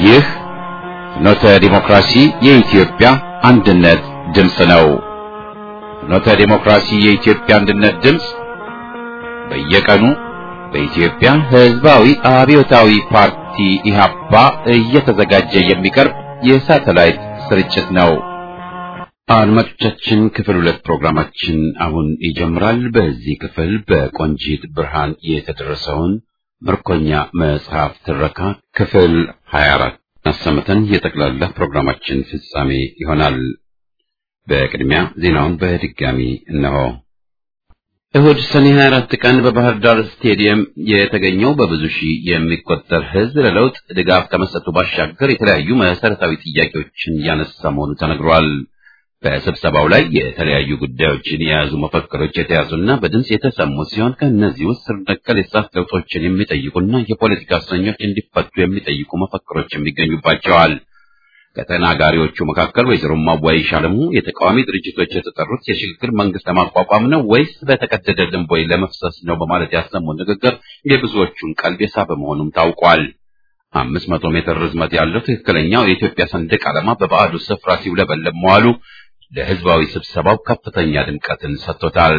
ይህ ፍኖተ ዲሞክራሲ የኢትዮጵያ አንድነት ድምፅ ነው። ፍኖተ ዲሞክራሲ የኢትዮጵያ አንድነት ድምፅ በየቀኑ በኢትዮጵያ ሕዝባዊ አብዮታዊ ፓርቲ ኢህአፓ እየተዘጋጀ የሚቀርብ የሳተላይት ስርጭት ነው። አድማጮቻችን ክፍል ሁለት ፕሮግራማችን አሁን ይጀምራል። በዚህ ክፍል በቆንጂት ብርሃን የተደረሰውን ምርኮኛ መጽሐፍ ትረካ ክፍል 24 አሰምተን የጠቅላላ ፕሮግራማችን ፍጻሜ ይሆናል። በቅድሚያ ዜናውን በድጋሚ እነሆ። እሁድ ሰኔ 24 ቀን በባህር ዳር ስቴዲየም የተገኘው በብዙ ሺህ የሚቆጠር ሕዝብ ለለውጥ ድጋፍ ከመስጠቱ ባሻገር የተለያዩ መሰረታዊ ጥያቄዎችን ያነሳ መሆኑ ተነግሯል። በስብሰባው ላይ የተለያዩ ጉዳዮችን የያዙ መፈክሮች የተያዙና በድምፅ የተሰሙ ሲሆን ከእነዚህ ውስጥ ስር ነቀል የስርዓት ለውጦችን የሚጠይቁና የፖለቲካ እስረኞች እንዲፈቱ የሚጠይቁ መፈክሮች የሚገኙባቸዋል። ከተናጋሪዎቹ መካከል ወይዘሮ ማዋይሽ አለሙ የተቃዋሚ ድርጅቶች የተጠሩት የሽግግር መንግስት ለማቋቋም ነው ወይስ በተቀደደ ልንቦይ ለመፍሰስ ነው በማለት ያሰሙት ንግግር የብዙዎቹን ቀልብ የሳበ መሆኑም ታውቋል። አምስት መቶ ሜትር ርዝመት ያለው ትክክለኛው የኢትዮጵያ ሰንደቅ ዓላማ በባዕዱ ስፍራ ሲውለበለብ መዋሉ ለህዝባዊ ስብሰባው ከፍተኛ ድምቀትን ሰጥቶታል።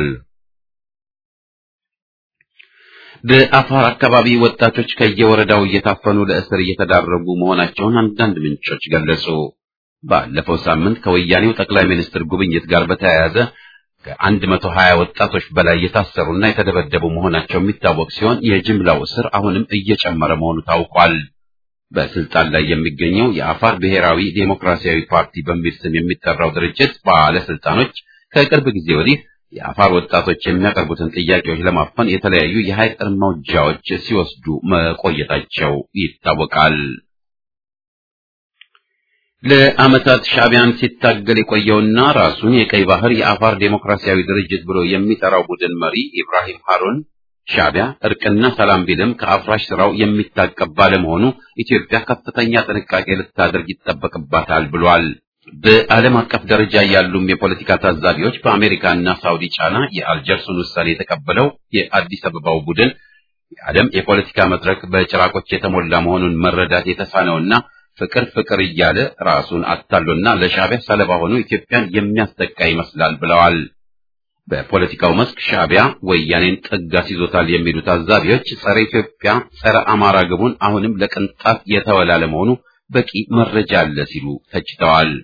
በአፋር አካባቢ ወጣቶች ከየወረዳው እየታፈኑ ለእስር እየተዳረጉ መሆናቸውን አንዳንድ ምንጮች ገለጹ። ባለፈው ሳምንት ከወያኔው ጠቅላይ ሚኒስትር ጉብኝት ጋር በተያያዘ ከአንድ መቶ ሀያ ወጣቶች በላይ የታሰሩና የተደበደቡ መሆናቸው የሚታወቅ ሲሆን የጅምላው እስር አሁንም እየጨመረ መሆኑ ታውቋል። በስልጣን ላይ የሚገኘው የአፋር ብሔራዊ ዴሞክራሲያዊ ፓርቲ በሚል ስም የሚጠራው ድርጅት ባለስልጣኖች ከቅርብ ጊዜ ወዲህ የአፋር ወጣቶች የሚያቀርቡትን ጥያቄዎች ለማፈን የተለያዩ የኃይል እርምጃዎች ሲወስዱ መቆየታቸው ይታወቃል። ለዓመታት ሻዕቢያን ሲታገል የቆየውና ራሱን የቀይ ባህር የአፋር ዴሞክራሲያዊ ድርጅት ብሎ የሚጠራው ቡድን መሪ ኢብራሂም ሃሩን ሻዕቢያ እርቅና ሰላም ቢልም ከአፍራሽ ስራው የሚታቀብ ባለመሆኑ ኢትዮጵያ ከፍተኛ ጥንቃቄ ልታደርግ ይጠበቅባታል ብሏል። በዓለም አቀፍ ደረጃ ያሉም የፖለቲካ ታዛቢዎች በአሜሪካና ሳውዲ ጫና የአልጀርሱን ውሳኔ የተቀበለው የአዲስ አበባው ቡድን የዓለም የፖለቲካ መድረክ በጭራቆች የተሞላ መሆኑን መረዳት የተሳነውና ፍቅር ፍቅር እያለ ራሱን አታሎና ለሻዕቢያ ሰለባ ሆኖ ኢትዮጵያን የሚያስጠቃ ይመስላል ብለዋል። በፖለቲካው መስክ ሻዕቢያ ወያኔን ጥግ አስይዞታል የሚሉ ታዛቢዎች ጸረ ኢትዮጵያ፣ ጸረ አማራ ግቡን አሁንም ለቅንጣት የተወላለ መሆኑ በቂ መረጃ አለ ሲሉ ተችተዋል።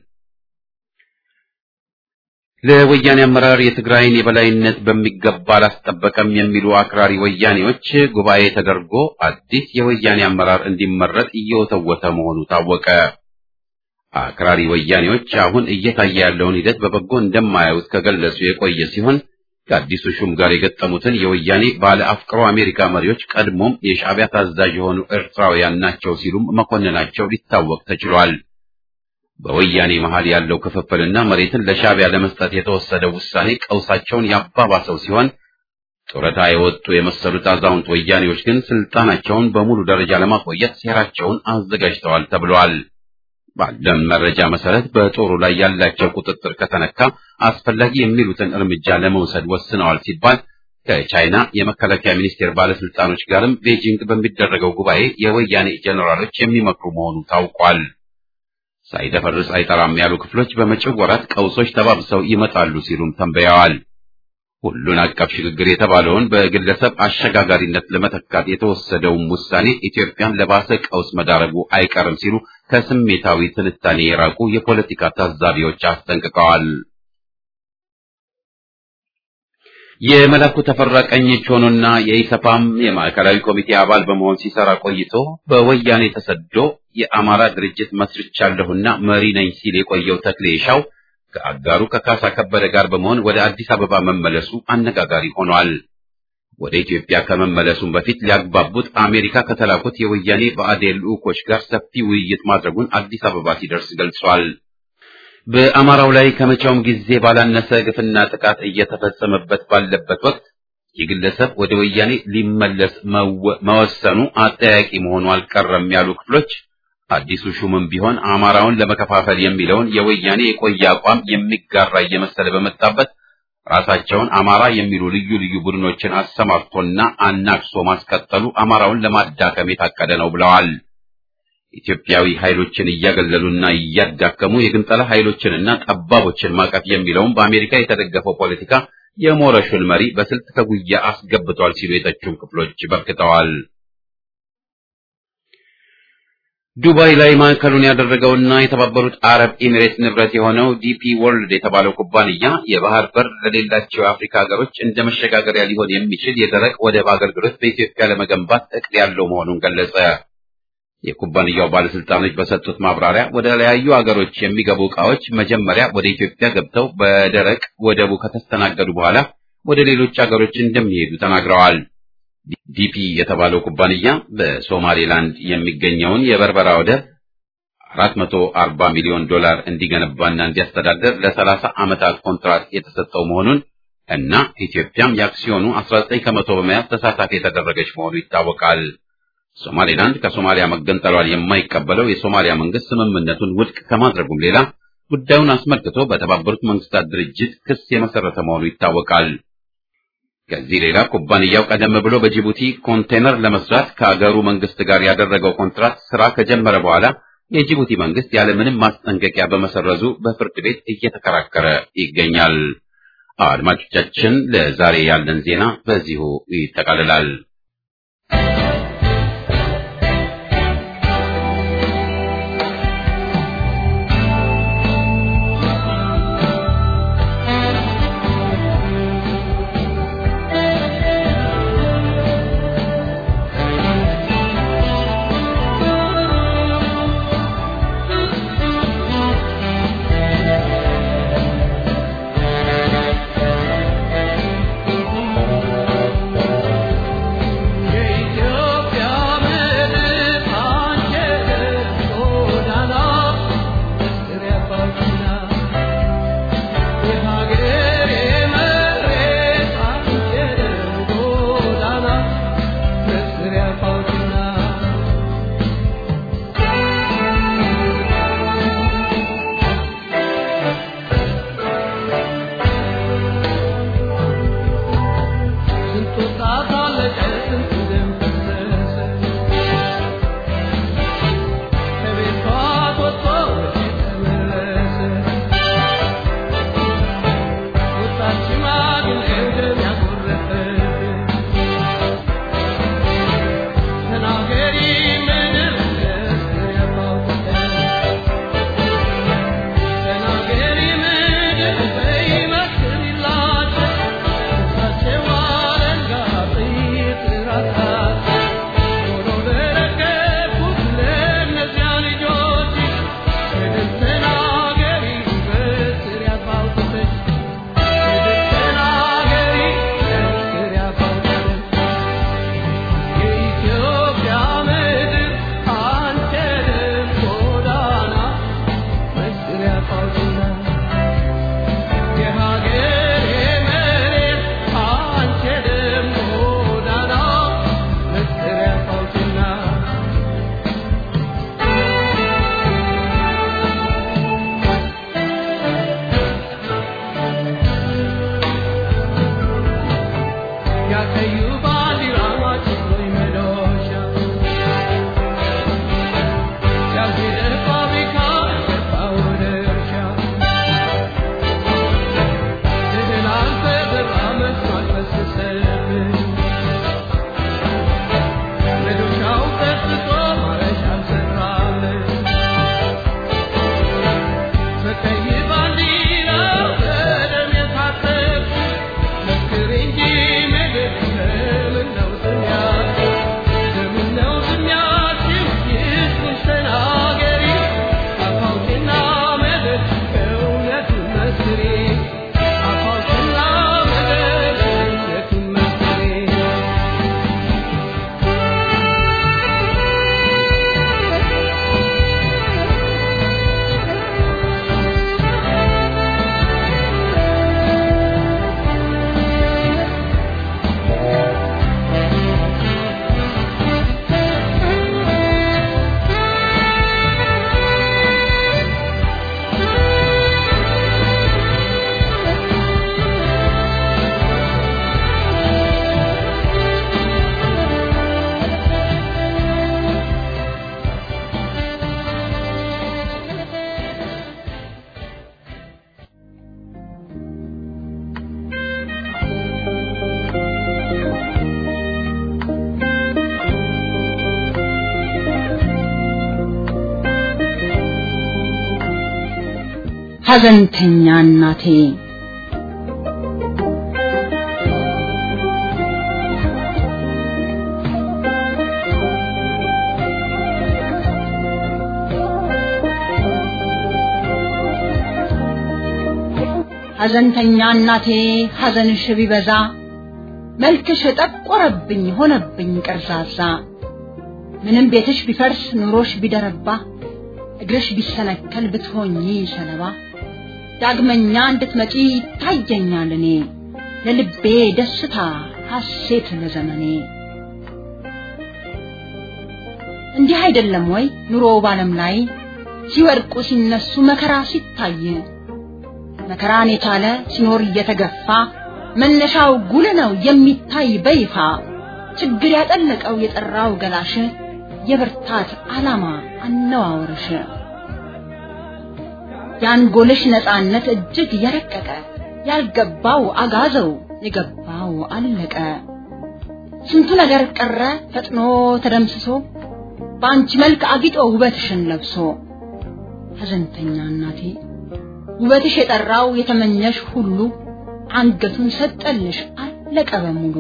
ለወያኔ አመራር የትግራይን የበላይነት በሚገባ አላስጠበቀም የሚሉ አክራሪ ወያኔዎች ጉባኤ ተደርጎ አዲስ የወያኔ አመራር እንዲመረጥ እየወተወተ መሆኑ ታወቀ። አክራሪ ወያኔዎች አሁን እየታየ ያለውን ሂደት በበጎ እንደማያዩት ከገለጹ የቆየ ሲሆን ከአዲሱ ሹም ጋር የገጠሙትን የወያኔ ባለ አፍቅሮ አሜሪካ መሪዎች ቀድሞም የሻዕቢያ ታዛዥ የሆኑ ኤርትራውያን ናቸው ሲሉም መኮንናቸው ሊታወቅ ተችሏል። በወያኔ መሃል ያለው ክፍፍልና መሬትን ለሻዕቢያ ለመስጠት የተወሰደው ውሳኔ ቀውሳቸውን ያባባሰው ሲሆን ጡረታ የወጡ የመሰሉት አዛውንት ወያኔዎች ግን ስልጣናቸውን በሙሉ ደረጃ ለማቆየት ሴራቸውን አዘጋጅተዋል ተብሏል። ባለን መረጃ መሰረት በጦሩ ላይ ያላቸው ቁጥጥር ከተነካ አስፈላጊ የሚሉትን እርምጃ ለመውሰድ ወስነዋል ሲባል ከቻይና የመከላከያ ሚኒስቴር ባለስልጣኖች ጋርም ቤጂንግ በሚደረገው ጉባኤ የወያኔ ጄኔራሎች የሚመክሩ መሆኑ ታውቋል። ሳይደፈርስ አይጠራም ያሉ ክፍሎች በመጪው ወራት ቀውሶች ተባብሰው ይመጣሉ ሲሉም ተንበያዋል። ሁሉን አቀፍ ሽግግር የተባለውን በግለሰብ አሸጋጋሪነት ለመተካት የተወሰደውም ውሳኔ ኢትዮጵያን ለባሰ ቀውስ መዳረጉ አይቀርም ሲሉ ከስሜታዊ ትንታኔ የራቁ የፖለቲካ ታዛቢዎች አስጠንቅቀዋል። የመላኩ ተፈራ ቀኝ እጅ ሆኖና የኢሰፓም የማዕከላዊ ኮሚቴ አባል በመሆን ሲሰራ ቆይቶ በወያኔ ተሰዶ የአማራ ድርጅት መስርቻለሁና መሪ ነኝ ሲል የቆየው ተክሌ ሻው ከአጋሩ ከካሳ ከበደ ጋር በመሆን ወደ አዲስ አበባ መመለሱ አነጋጋሪ ሆኗል። ወደ ኢትዮጵያ ከመመለሱም በፊት ሊያግባቡት አሜሪካ ከተላኩት የወያኔ ብአዴን ልዑኮች ጋር ሰፊ ውይይት ማድረጉን አዲስ አበባ ሲደርስ ገልጿል። በአማራው ላይ ከመቼውም ጊዜ ባላነሰ ግፍና ጥቃት እየተፈጸመበት ባለበት ወቅት ይህ ግለሰብ ወደ ወያኔ ሊመለስ መወሰኑ አጠያቂ መሆኑ አልቀረም ያሉ ክፍሎች አዲሱ ሹምም ቢሆን አማራውን ለመከፋፈል የሚለውን የወያኔ የቆየ አቋም የሚጋራ እየመሰለ በመጣበት ራሳቸውን አማራ የሚሉ ልዩ ልዩ ቡድኖችን አሰማርቶና አናክሶ ማስቀጠሉ አማራውን ለማዳከም የታቀደ ነው ብለዋል። ኢትዮጵያዊ ኃይሎችን እያገለሉና እያዳከሙ የግንጠላ ኃይሎችንና ጠባቦችን ማቀፍ የሚለውን በአሜሪካ የተደገፈው ፖለቲካ የሞረሹን መሪ በስልት ከጉያ አስገብቷል ሲሉ የተቹም ክፍሎች በርክተዋል። ዱባይ ላይ ማዕከሉን ያደረገውና የተባበሩት አረብ ኤሚሬት ንብረት የሆነው ዲፒ ወርልድ የተባለው ኩባንያ የባህር በር ለሌላቸው የአፍሪካ ሀገሮች እንደ መሸጋገሪያ ሊሆን የሚችል የደረቅ ወደብ አገልግሎት በኢትዮጵያ ለመገንባት እቅድ ያለው መሆኑን ገለጸ። የኩባንያው ባለስልጣኖች በሰጡት ማብራሪያ ወደ ተለያዩ ሀገሮች የሚገቡ ዕቃዎች መጀመሪያ ወደ ኢትዮጵያ ገብተው በደረቅ ወደቡ ከተስተናገዱ በኋላ ወደ ሌሎች ሀገሮች እንደሚሄዱ ተናግረዋል። ዲፒ የተባለው ኩባንያ በሶማሌላንድ የሚገኘውን የበርበራ ወደብ 440 ሚሊዮን ዶላር እንዲገነባና እንዲያስተዳደር ለ30 ዓመታት ኮንትራት የተሰጠው መሆኑን እና ኢትዮጵያም የአክሲዮኑ 19 ከመቶ በመያዝ ተሳታፊ የተደረገች መሆኑ ይታወቃል። ሶማሌላንድ ከሶማሊያ መገንጠሏን የማይቀበለው የሶማሊያ መንግስት ስምምነቱን ውድቅ ከማድረጉም ሌላ ጉዳዩን አስመልክቶ በተባበሩት መንግስታት ድርጅት ክስ የመሰረተ መሆኑ ይታወቃል። ከዚህ ሌላ ኩባንያው ቀደም ብሎ በጅቡቲ ኮንቴነር ለመስራት ከአገሩ መንግስት ጋር ያደረገው ኮንትራት ስራ ከጀመረ በኋላ የጅቡቲ መንግስት ያለምንም ማስጠንቀቂያ በመሰረዙ በፍርድ ቤት እየተከራከረ ይገኛል። አድማጮቻችን፣ ለዛሬ ያለን ዜና በዚሁ ይጠቃልላል። ሐዘንተኛ እናቴ ሐዘንተኛ እናቴ ሐዘንሽ ቢበዛ መልክሽ ጠቆረብኝ ሆነብኝ ቀርዛዛ ምንም ቤትሽ ቢፈርስ ኑሮሽ ቢደረባ እግርሽ ቢሰነከል ብትሆኚ ሰለባ ዳግመኛ እንድትመጪ ይታየኛል እኔ ለልቤ ደስታ ሐሴት ለዘመኔ እንዲህ አይደለም ወይ ኑሮ ባለም ላይ ሲወድቁ ሲነሱ መከራ ሲታይ መከራን የቻለ ሲኖር እየተገፋ መነሻው ጉል ነው የሚታይ በይፋ ችግር ያጠለቀው የጠራው ገላሽ የብርታት ዓላማ አነዋወርሽ የአንጎልሽ ነፃነት እጅግ የረቀቀ ያልገባው አጋዘው የገባው አለቀ ስንቱ ነገር ቀረ ፈጥኖ ተደምስሶ በአንቺ መልክ አጊጦ ውበትሽን ለብሶ ሐዘንተኛ እናቴ ውበትሽ የጠራው የተመኘሽ ሁሉ አንገቱን ሰጠልሽ አለቀ በሙሉ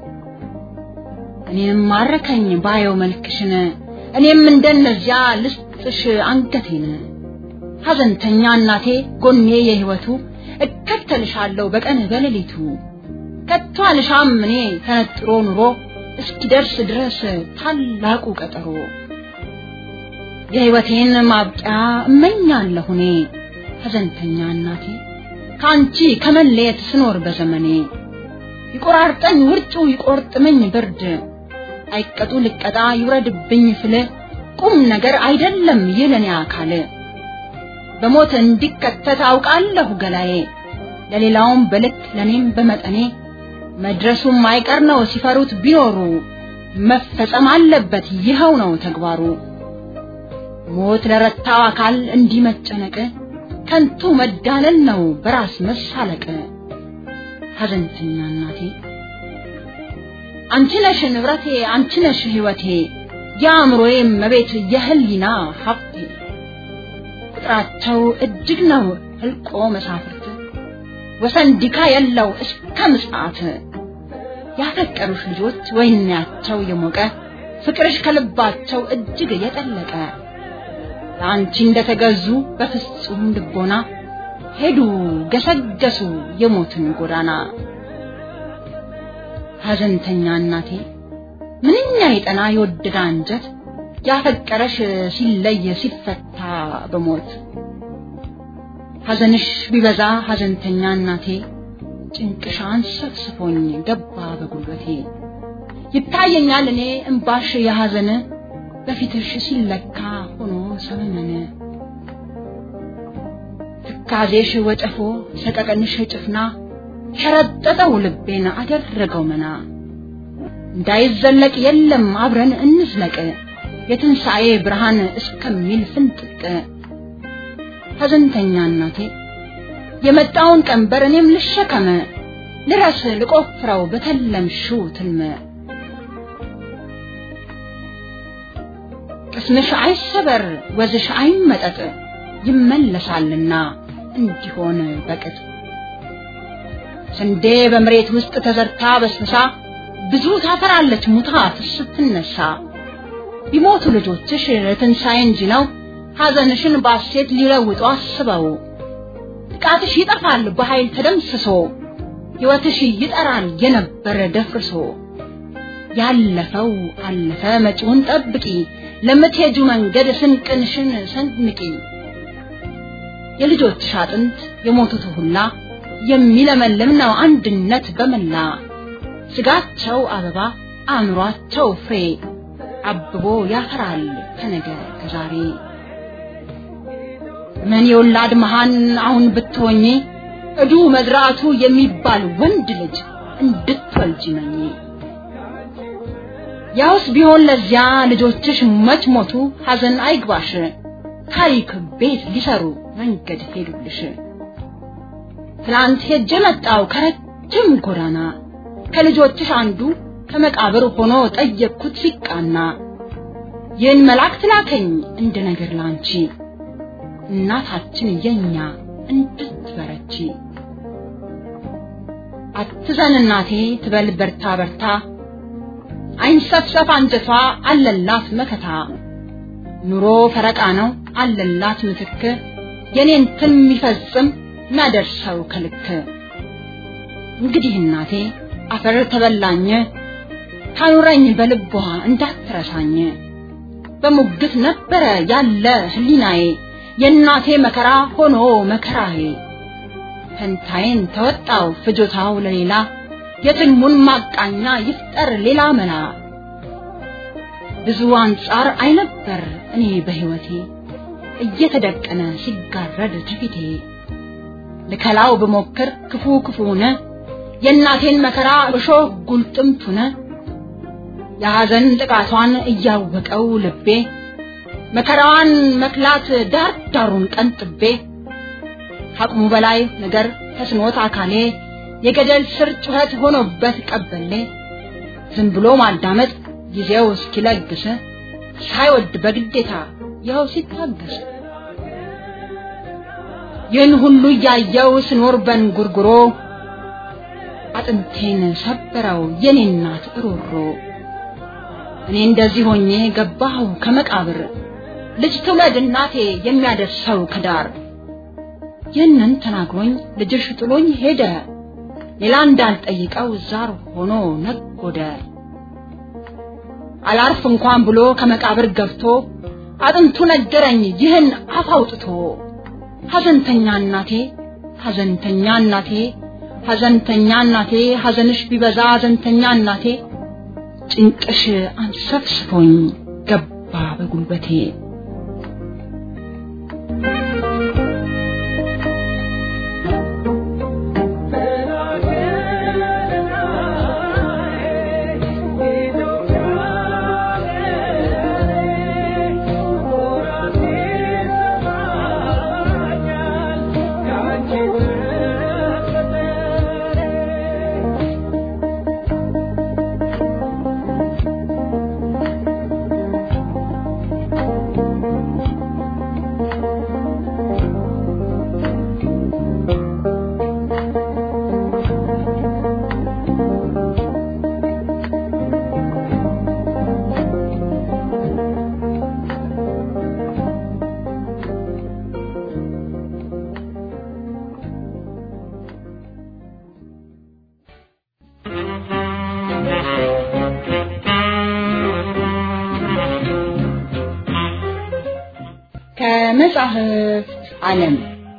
እኔም ማረከኝ ባየው መልክሽን እኔም እንደነዚያ ልስጥሽ አንገቴን ሐዘንተኛ እናቴ ጎኔ የህይወቱ እከተልሻለሁ በቀን በሌሊቱ ከቶ አልሻም እኔ ተነጥሮ ኑሮ እስኪደርስ ድረስ ታላቁ ቀጠሮ የህይወቴን ማብቂያ እመኛለሁ እኔ ሐዘንተኛ እናቴ ከአንቺ ከመለየት ስኖር በዘመኔ ይቆራርጠኝ ውርጩ ይቆርጥመኝ ብርድ አይቀጡ ልቀጣ ይውረድብኝ ፍል ቁም ነገር አይደለም ይለኔ አካል በሞት እንዲከተት አውቃለሁ ገላዬ ለሌላውም በልክ ለኔም በመጠኔ መድረሱም አይቀር ነው ሲፈሩት ቢኖሩ መፈጸም አለበት ይኸው ነው ተግባሩ ሞት ለረታው አካል እንዲህ መጨነቅ ከንቱ መዳለል ነው በራስ መሳለቅ ሐዘንተኛ እናቴ አንቺ ነሽ ንብረቴ አንቺ ነሽ ህይወቴ የአእምሮዬ መቤት የህሊና ሀብቴ ቁጥራቸው እጅግ ነው ህልቆ መሳፍርት ወሰን ዲካ የለው እስከ ምጽአት ያፈቀሩሽ ልጆች ወይናቸው የሞቀ ፍቅርሽ ከልባቸው እጅግ የጠለቀ ለአንቺ እንደተገዙ በፍጹም ልቦና ሄዱ ገሰገሱ የሞትን ጎዳና ሐዘንተኛ እናቴ ምንኛ የጠና የወደደ አንጀት ያፈቀረሽ ሲለይ ሲፈታ በሞት ሐዘንሽ ቢበዛ ሐዘንተኛ እናቴ ጭንቅሻን ሰፍስፎኝ ገባ በጉልበቴ ይታየኛል እኔ እምባሽ የሐዘን በፊትሽ ሲለካ ሆኖ ሰመመነ ትካዜሽ ወጨፎ ሰቀቀንሽ ጭፍና ሸረጠጠው ልቤን አደረገው መና እንዳይዘለቅ የለም አብረን እንዝለቅ የትንሣኤ ብርሃን እስከሚል ፍንጥቅ ሐዘንተኛ እናቴ የመጣውን ቀንበር እኔም ልሸከመ ልረስ ልቆፍረው በተለምሽው ትልመ ቅስምሽ አይሰበር ወዝሽ አይመጠጥ ይመለሳልና እንዲሆን በቅጥ ስንዴ በመሬት ውስጥ ተዘርታ በስብሳ ብዙ ታፈራለች ሙታ ስትነሳ ቢሞቱ ልጆችሽ ትንሣኤ እንጂ ነው ሐዘንሽን ባሴት ሊለውጡ አስበው ጥቃትሽ ይጠፋል በኃይል ተደምስሶ ሕይወትሽ ይጠራል የነበረ ደፍርሶ ያለፈው አለፈ መጪውን ጠብቂ ለምትሄጁ መንገድ ስንቅንሽን ሰንንቂ የልጆችሽ አጥንት የሞቱት ሁላ የሚለመልም ነው አንድነት በመላ ስጋቸው አበባ አእምሯቸው ፍሬ አብቦ ያፈራል ከነገ ከዛሬ ምን የወላድ መሃን አሁን ብትሆኚ እዱ መዝራቱ የሚባል ወንድ ልጅ እንድትወልጂ መኝ ያውስ ቢሆን ለዚያ ልጆችሽ መች ሞቱ ሐዘን አይግባሽ ታሪክ ቤት ሊሰሩ መንገድ ሄዱልሽ ትላንት ሄጄ መጣው ከረጅም ጎዳና ከልጆችሽ አንዱ ከመቃብር ሆኖ ጠየቅኩት ሲቃና ይህን መልአክ ትላከኝ እንደ ነገር ላንቺ እናታችን የኛ እንድትበረቺ አትዘን እናቴ ትበል በርታ በርታ አይንሰፍሰፍ አንጀቷ አለላት መከታ ኑሮ ፈረቃ ነው አለላት ምትክ የኔን ትን የሚፈጽም ማደርሰው ከልክ እንግዲህ እናቴ አፈር ተበላኝ ታኑረኝ በልቧ እንዳትረሳኝ በሙግት ነበረ ያለ ህሊናዬ የእናቴ መከራ ሆኖ መከራዬ ፈንታዬን ተወጣው ፍጆታው ለሌላ የትልሙን ማቃኛ ይፍጠር ሌላ መላ ብዙ አንጻር አይነበር እኔ በህይወቴ እየተደቀነ ሲጋረድ ተፊቴ ልከላው ብሞክር ክፉ ክፉነ የእናቴን መከራ እሾህ ጉልጥምቱነ የሐዘን ጥቃቷን እያወቀው ልቤ መከራዋን መክላት ዳር ዳሩን ቀንጥቤ ከአቅሙ በላይ ነገር ተስኖት አካሌ የገደል ስር ጩኸት ሆኖበት ቀበሌ ዝም ብሎ ማዳመጥ ጊዜው እስኪለግስ ሳይወድ በግዴታ ይኸው ሲታገስ ይህን ሁሉ እያየው ስኖር በንጉርጉሮ አጥንቴን ሰበረው የኔ እናት እሮሮ እኔ እንደዚህ ሆኜ ገባሁ ከመቃብር ልጅ ትውለድ እናቴ የሚያደርሰው ከዳር ይህንን ተናግሮኝ ልጅሽ ጥሎኝ ሄደ ሌላ እንዳልጠይቀው ዛር ሆኖ ነጎደ አላርፍ እንኳን ብሎ ከመቃብር ገብቶ አጥንቱ ነገረኝ ይህን አፍ አውጥቶ ሐዘንተኛ እናቴ ሐዘንተኛ እናቴ ሐዘንተኛ እናቴ ሐዘንሽ ቢበዛ ሐዘንተኛ እናቴ ጭንቅሽ አንሰፍስፎኝ ገባ በጉልበቴ ከመጻሕፍት ዓለም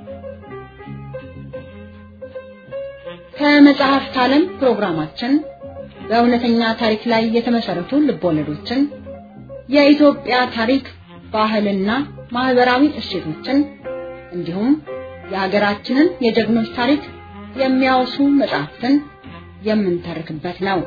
ከመጽሐፍት ዓለም ፕሮግራማችን በእውነተኛ ታሪክ ላይ የተመሰረቱ ልቦለዶችን፣ የኢትዮጵያ ታሪክ፣ ባህልና ማህበራዊ እሴቶችን እንዲሁም የሀገራችንን የጀግኖች ታሪክ የሚያወሱ መጽሐፍትን የምንተርክበት ነው።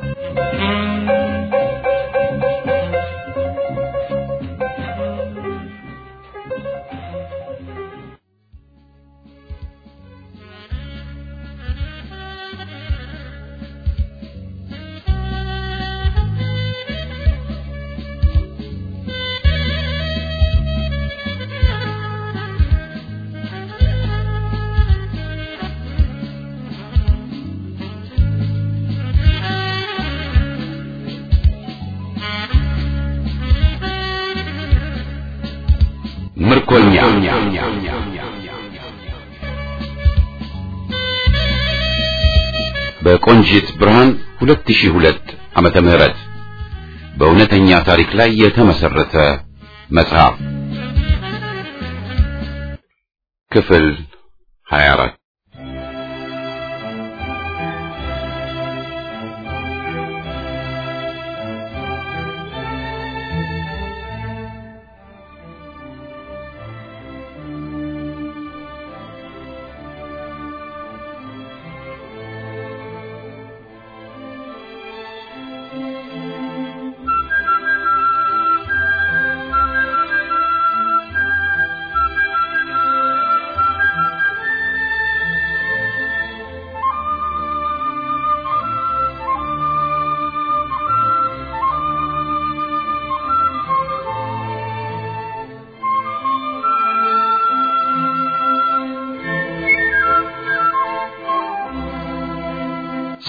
ምርኮኛ በቆንጂት ብርሃን 2002 ዓመተ ምህረት በእውነተኛ ታሪክ ላይ የተመሰረተ መጽሐፍ ክፍል 24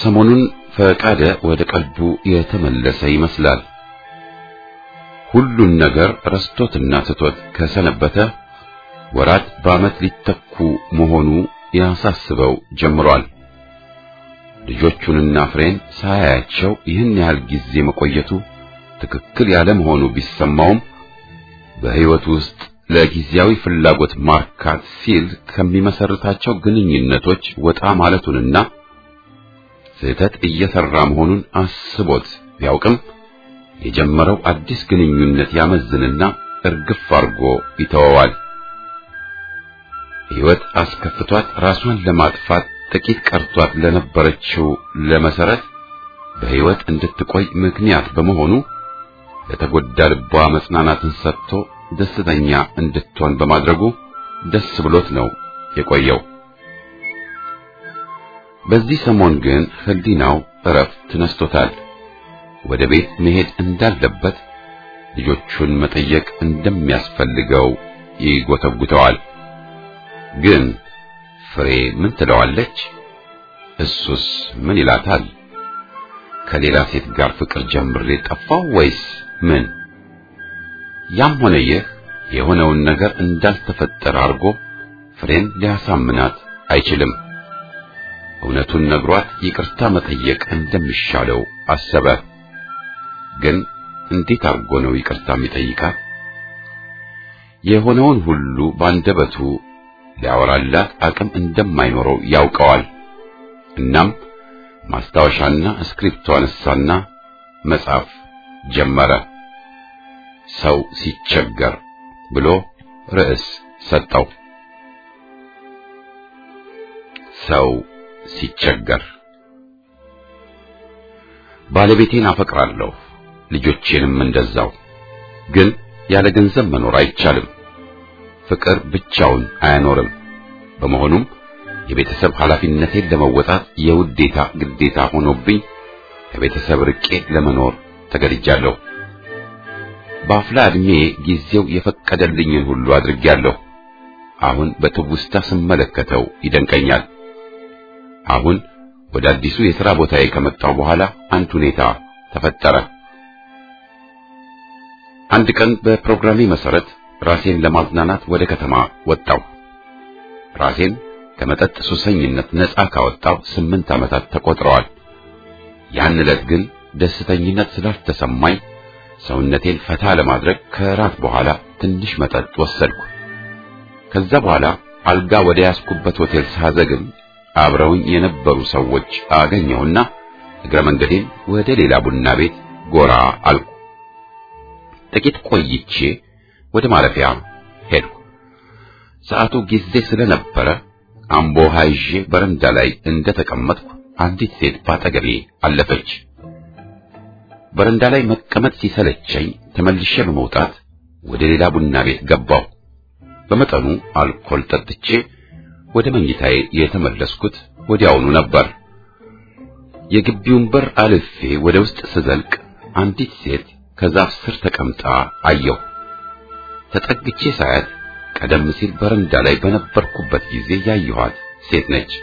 ሰሞኑን ፈቃደ ወደ ቀልቡ የተመለሰ ይመስላል። ሁሉን ነገር ረስቶትና ትቶት ከሰነበተ ወራት በዓመት ሊተኩ መሆኑ ያሳስበው ጀምሯል። ልጆቹንና ፍሬን ሳያያቸው ይህን ያህል ጊዜ መቆየቱ ትክክል ያለ መሆኑ ቢሰማውም በሕይወቱ ውስጥ ለጊዜያዊ ፍላጎት ማርካት ሲል ከሚመሰርታቸው ግንኙነቶች ወጣ ማለቱንና ስህተት እየሰራ መሆኑን አስቦት ቢያውቅም የጀመረው አዲስ ግንኙነት ያመዝንና እርግፍ አድርጎ ይተወዋል። ሕይወት አስከፍቷት ራሷን ለማጥፋት ጥቂት ቀርቷት ለነበረችው ለመሰረት በሕይወት እንድትቆይ ምክንያት በመሆኑ ለተጎዳ ልቧ መጽናናትን ሰጥቶ ደስተኛ እንድትሆን በማድረጉ ደስ ብሎት ነው የቆየው። በዚህ ሰሞን ግን ሕሊናው እረፍት ነስቶታል። ወደ ቤት መሄድ እንዳለበት፣ ልጆቹን መጠየቅ እንደሚያስፈልገው ይጎተጉተዋል። ግን ፍሬ ምን ትለዋለች? እሱስ ምን ይላታል? ከሌላ ሴት ጋር ፍቅር ጀምሬ ጠፋው ወይስ ምን? ያም ሆነ ይህ የሆነውን ነገር እንዳልተፈጠረ አድርጎ ፍሬን ሊያሳምናት አይችልም። እውነቱን ነግሯት ይቅርታ መጠየቅ እንደሚሻለው አሰበ። ግን እንዴት አድርጎ ነው ይቅርታ የሚጠይቃት? የሆነውን ሁሉ ባንደበቱ ሊያወራላት አቅም እንደማይኖረው ያውቀዋል። እናም ማስታወሻና እስክሪፕቶ አነሳና መጻፍ ጀመረ። ሰው ሲቸገር ብሎ ርዕስ ሰጠው። ሰው ሲቸገር ባለቤቴን አፈቅራለሁ፣ ልጆቼንም እንደዛው። ግን ያለ ገንዘብ መኖር አይቻልም። ፍቅር ብቻውን አያኖርም። በመሆኑም የቤተሰብ ኃላፊነቴን ለመወጣት የውዴታ ግዴታ ሆኖብኝ ከቤተሰብ ርቄ ለመኖር ተገድጃለሁ። በአፍላ ዕድሜ ጊዜው የፈቀደልኝን ሁሉ አድርጌያለሁ። አሁን በትውስታ ስመለከተው ይደንቀኛል። አሁን ወደ አዲሱ የሥራ ቦታዬ ከመጣሁ በኋላ አንድ ሁኔታ ተፈጠረ። አንድ ቀን በፕሮግራሜ መሰረት ራሴን ለማዝናናት ወደ ከተማ ወጣሁ። ራሴን ከመጠጥ ሱሰኝነት ነፃ ካወጣሁ ስምንት ዓመታት ተቆጥረዋል። ያን ዕለት ግን ደስተኝነት ስላልተሰማኝ ሰውነቴን ፈታ ለማድረግ ከራት በኋላ ትንሽ መጠጥ ወሰድኩ። ከዛ በኋላ አልጋ ወደ ያስኩበት ሆቴል ሳዘግም አብረውኝ የነበሩ ሰዎች አገኘሁና እግረ መንገዴን ወደ ሌላ ቡና ቤት ጎራ አልኩ። ጥቂት ቆይቼ ወደ ማረፊያ ሄድኩ። ሰዓቱ ጊዜ ስለነበረ አምቦ ይዤ በረንዳ ላይ እንደተቀመጥኩ አንዲት ሴት ባጠገቤ አለፈች። በረንዳ ላይ መቀመጥ ሲሰለቸኝ ተመልሼ በመውጣት ወደ ሌላ ቡና ቤት ገባሁ። በመጠኑ አልኮል ጠጥቼ ወደ መኝታዬ የተመለስኩት ወዲያውኑ ነበር። የግቢውን በር አልፌ ወደ ውስጥ ስዘልቅ አንዲት ሴት ከዛፍ ስር ተቀምጣ አየሁ። ተጠግቼ ሳያት ቀደም ሲል በረንዳ ላይ በነበርኩበት ጊዜ ያየኋት ሴት ነች።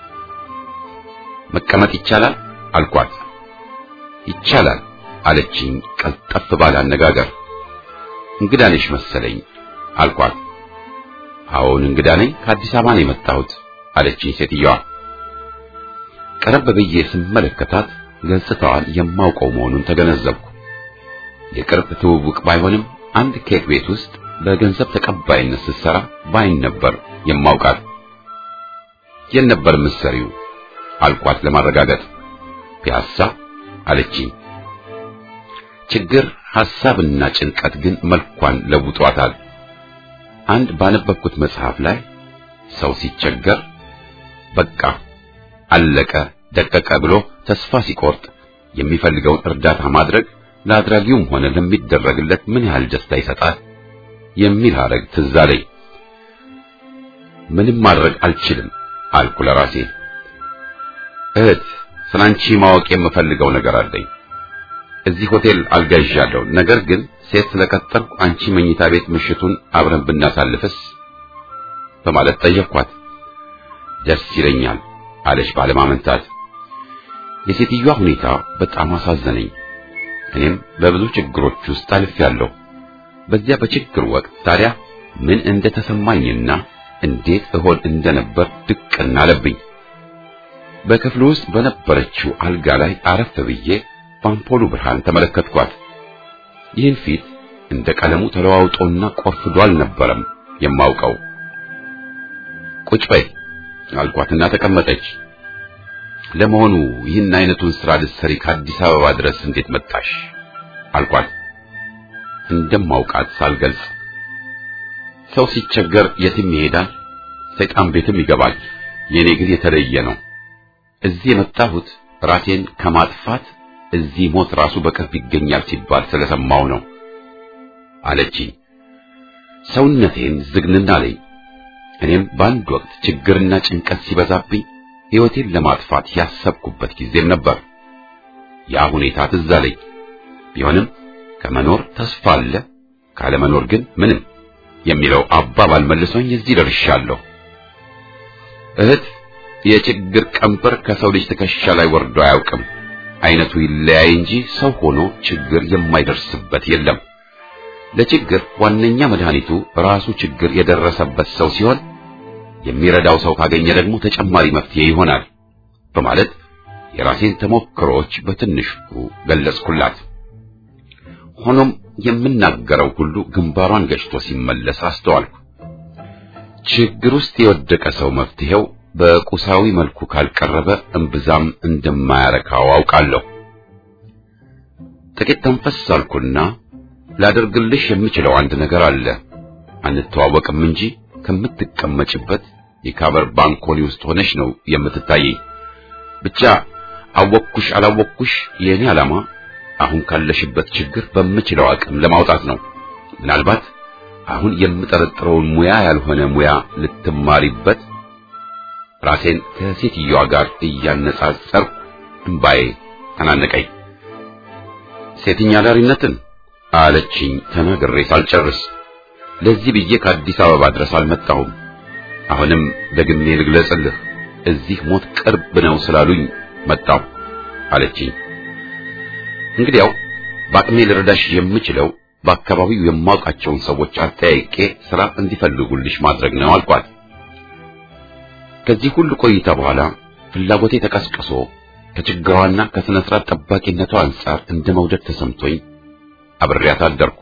መቀመጥ ይቻላል አልኳት። ይቻላል አለችኝ ቀልጠፍ ባለ አነጋገር። እንግዳ ነሽ መሰለኝ አልኳት። አዎን እንግዳ ነኝ፣ ከአዲስ አበባ ነው የመጣሁት አለችኝ ሴትዮዋ። ቀረብ ብዬ ስመለከታት ገጽታዋን የማውቀው መሆኑን ተገነዘብኩ። የቅርብ ትውውቅ ባይሆንም አንድ ኬክ ቤት ውስጥ በገንዘብ ተቀባይነት ስትሰራ ባይን ነበር የማውቃት። የት ነበር የምትሰሪው አልኳት ለማረጋገጥ። ፒያሳ አለችኝ። ችግር ሐሳብና ጭንቀት ግን መልኳን ለውጧታል። አንድ ባነበብኩት መጽሐፍ ላይ ሰው ሲቸገር በቃ አለቀ ደቀቀ ብሎ ተስፋ ሲቆርጥ የሚፈልገውን እርዳታ ማድረግ ለአድራጊውም ሆነ ለሚደረግለት ምን ያህል ደስታ ይሰጣል የሚል ሐረግ ትዝ አለኝ። ምንም ማድረግ አልችልም አልኩ ለራሴ። እህት ስላንቺ ማወቅ የምፈልገው ነገር አለኝ። እዚህ ሆቴል አልጋ ይዣለሁ። ነገር ግን ሴት ስለቀጠርኩ አንቺ መኝታ ቤት ምሽቱን አብረን ብናሳልፍስ በማለት ጠየቅኳት። ደስ ይለኛል አለች ባለማመንታት። የሴትዮዋ ሁኔታ በጣም አሳዘነኝ። እኔም በብዙ ችግሮች ውስጥ አልፌያለሁ። በዚያ በችግር ወቅት ታዲያ ምን እንደተሰማኝና እንዴት እሆን እንደነበር ድቅና አለብኝ። በክፍሉ ውስጥ በነበረችው አልጋ ላይ አረፍ ብዬ በአምፖሉ ብርሃን ተመለከትኳት። ይህን ፊት እንደ ቀለሙ ተለዋውጦና ቆርፍዶ አልነበረም የማውቀው። ቁጭ በይ አልኳትና ተቀመጠች። ለመሆኑ ይህን አይነቱን ስራ ልትሰሪ ከአዲስ አበባ ድረስ እንዴት መጣሽ? አልኳት እንደማውቃት ሳልገልጽ። ሰው ሲቸገር የትም ይሄዳል፣ ሰይጣን ቤትም ይገባል። የኔ ግን የተለየ ነው። እዚህ የመጣሁት ራሴን ከማጥፋት እዚህ ሞት ራሱ በቅርብ ይገኛል ሲባል ስለሰማው ነው አለችኝ። ሰውነቴን ዝግንና አለኝ። እኔም በአንድ ወቅት ችግርና ጭንቀት ሲበዛብኝ ሕይወቴን ለማጥፋት ያሰብኩበት ጊዜም ነበር። ያ ሁኔታ ትዝ አለኝ። ቢሆንም ከመኖር ተስፋ አለ፣ ካለመኖር ግን ምንም የሚለው አባባል መልሶኝ እዚህ ደርሻለሁ። እህት የችግር ቀንበር ከሰው ልጅ ትከሻ ላይ ወርዶ አያውቅም። አይነቱ ይለያይ እንጂ ሰው ሆኖ ችግር የማይደርስበት የለም። ለችግር ዋነኛ መድኃኒቱ ራሱ ችግር የደረሰበት ሰው ሲሆን የሚረዳው ሰው ካገኘ ደግሞ ተጨማሪ መፍትሄ ይሆናል በማለት የራሴን ተሞክሮዎች በትንሹ ገለጽኩላት። ሆኖም የምናገረው ሁሉ ግንባሯን ገጭቶ ሲመለስ አስተዋልኩ። ችግር ውስጥ የወደቀ ሰው መፍትሄው በቁሳዊ መልኩ ካልቀረበ እምብዛም እንደማያረካው አውቃለሁ። ጥቂት ተንፈስ አልኩና ላደርግልሽ የምችለው አንድ ነገር አለ። አንተዋወቅም እንጂ ከምትቀመጭበት የካቨር ባንኮኒ ውስጥ ሆነሽ ነው የምትታየኝ። ብቻ አወቅኩሽ አላወቅኩሽ የእኔ ዓላማ አሁን ካለሽበት ችግር በምችለው አቅም ለማውጣት ነው። ምናልባት አሁን የምጠረጥረውን ሙያ ያልሆነ ሙያ ልትማሪበት ራሴን ከሴትዮዋ ጋር እያነጻጸርኩ እምባዬ ተናነቀኝ። ሴትኛ ዳሪነትን አለችኝ ተናግሬ ሳልጨርስ። ለዚህ ብዬ ከአዲስ አበባ ድረስ አልመጣሁም። አሁንም ደግሜ ልግለጽልህ፣ እዚህ ሞት ቅርብ ነው ስላሉኝ መጣሁ አለችኝ። እንግዲያው በአቅሜ ልረዳሽ የምችለው በአካባቢው የማውቃቸውን ሰዎች አጠያይቄ ስራ እንዲፈልጉልሽ ማድረግ ነው አልኳት። ከዚህ ሁሉ ቆይታ በኋላ ፍላጎቴ ተቀስቅሶ ከችግሯና ከሥነ ሥርዓት ጠባቂነቷ አንጻር እንደ መውደድ ተሰምቶኝ አብሬያት አደርኩ።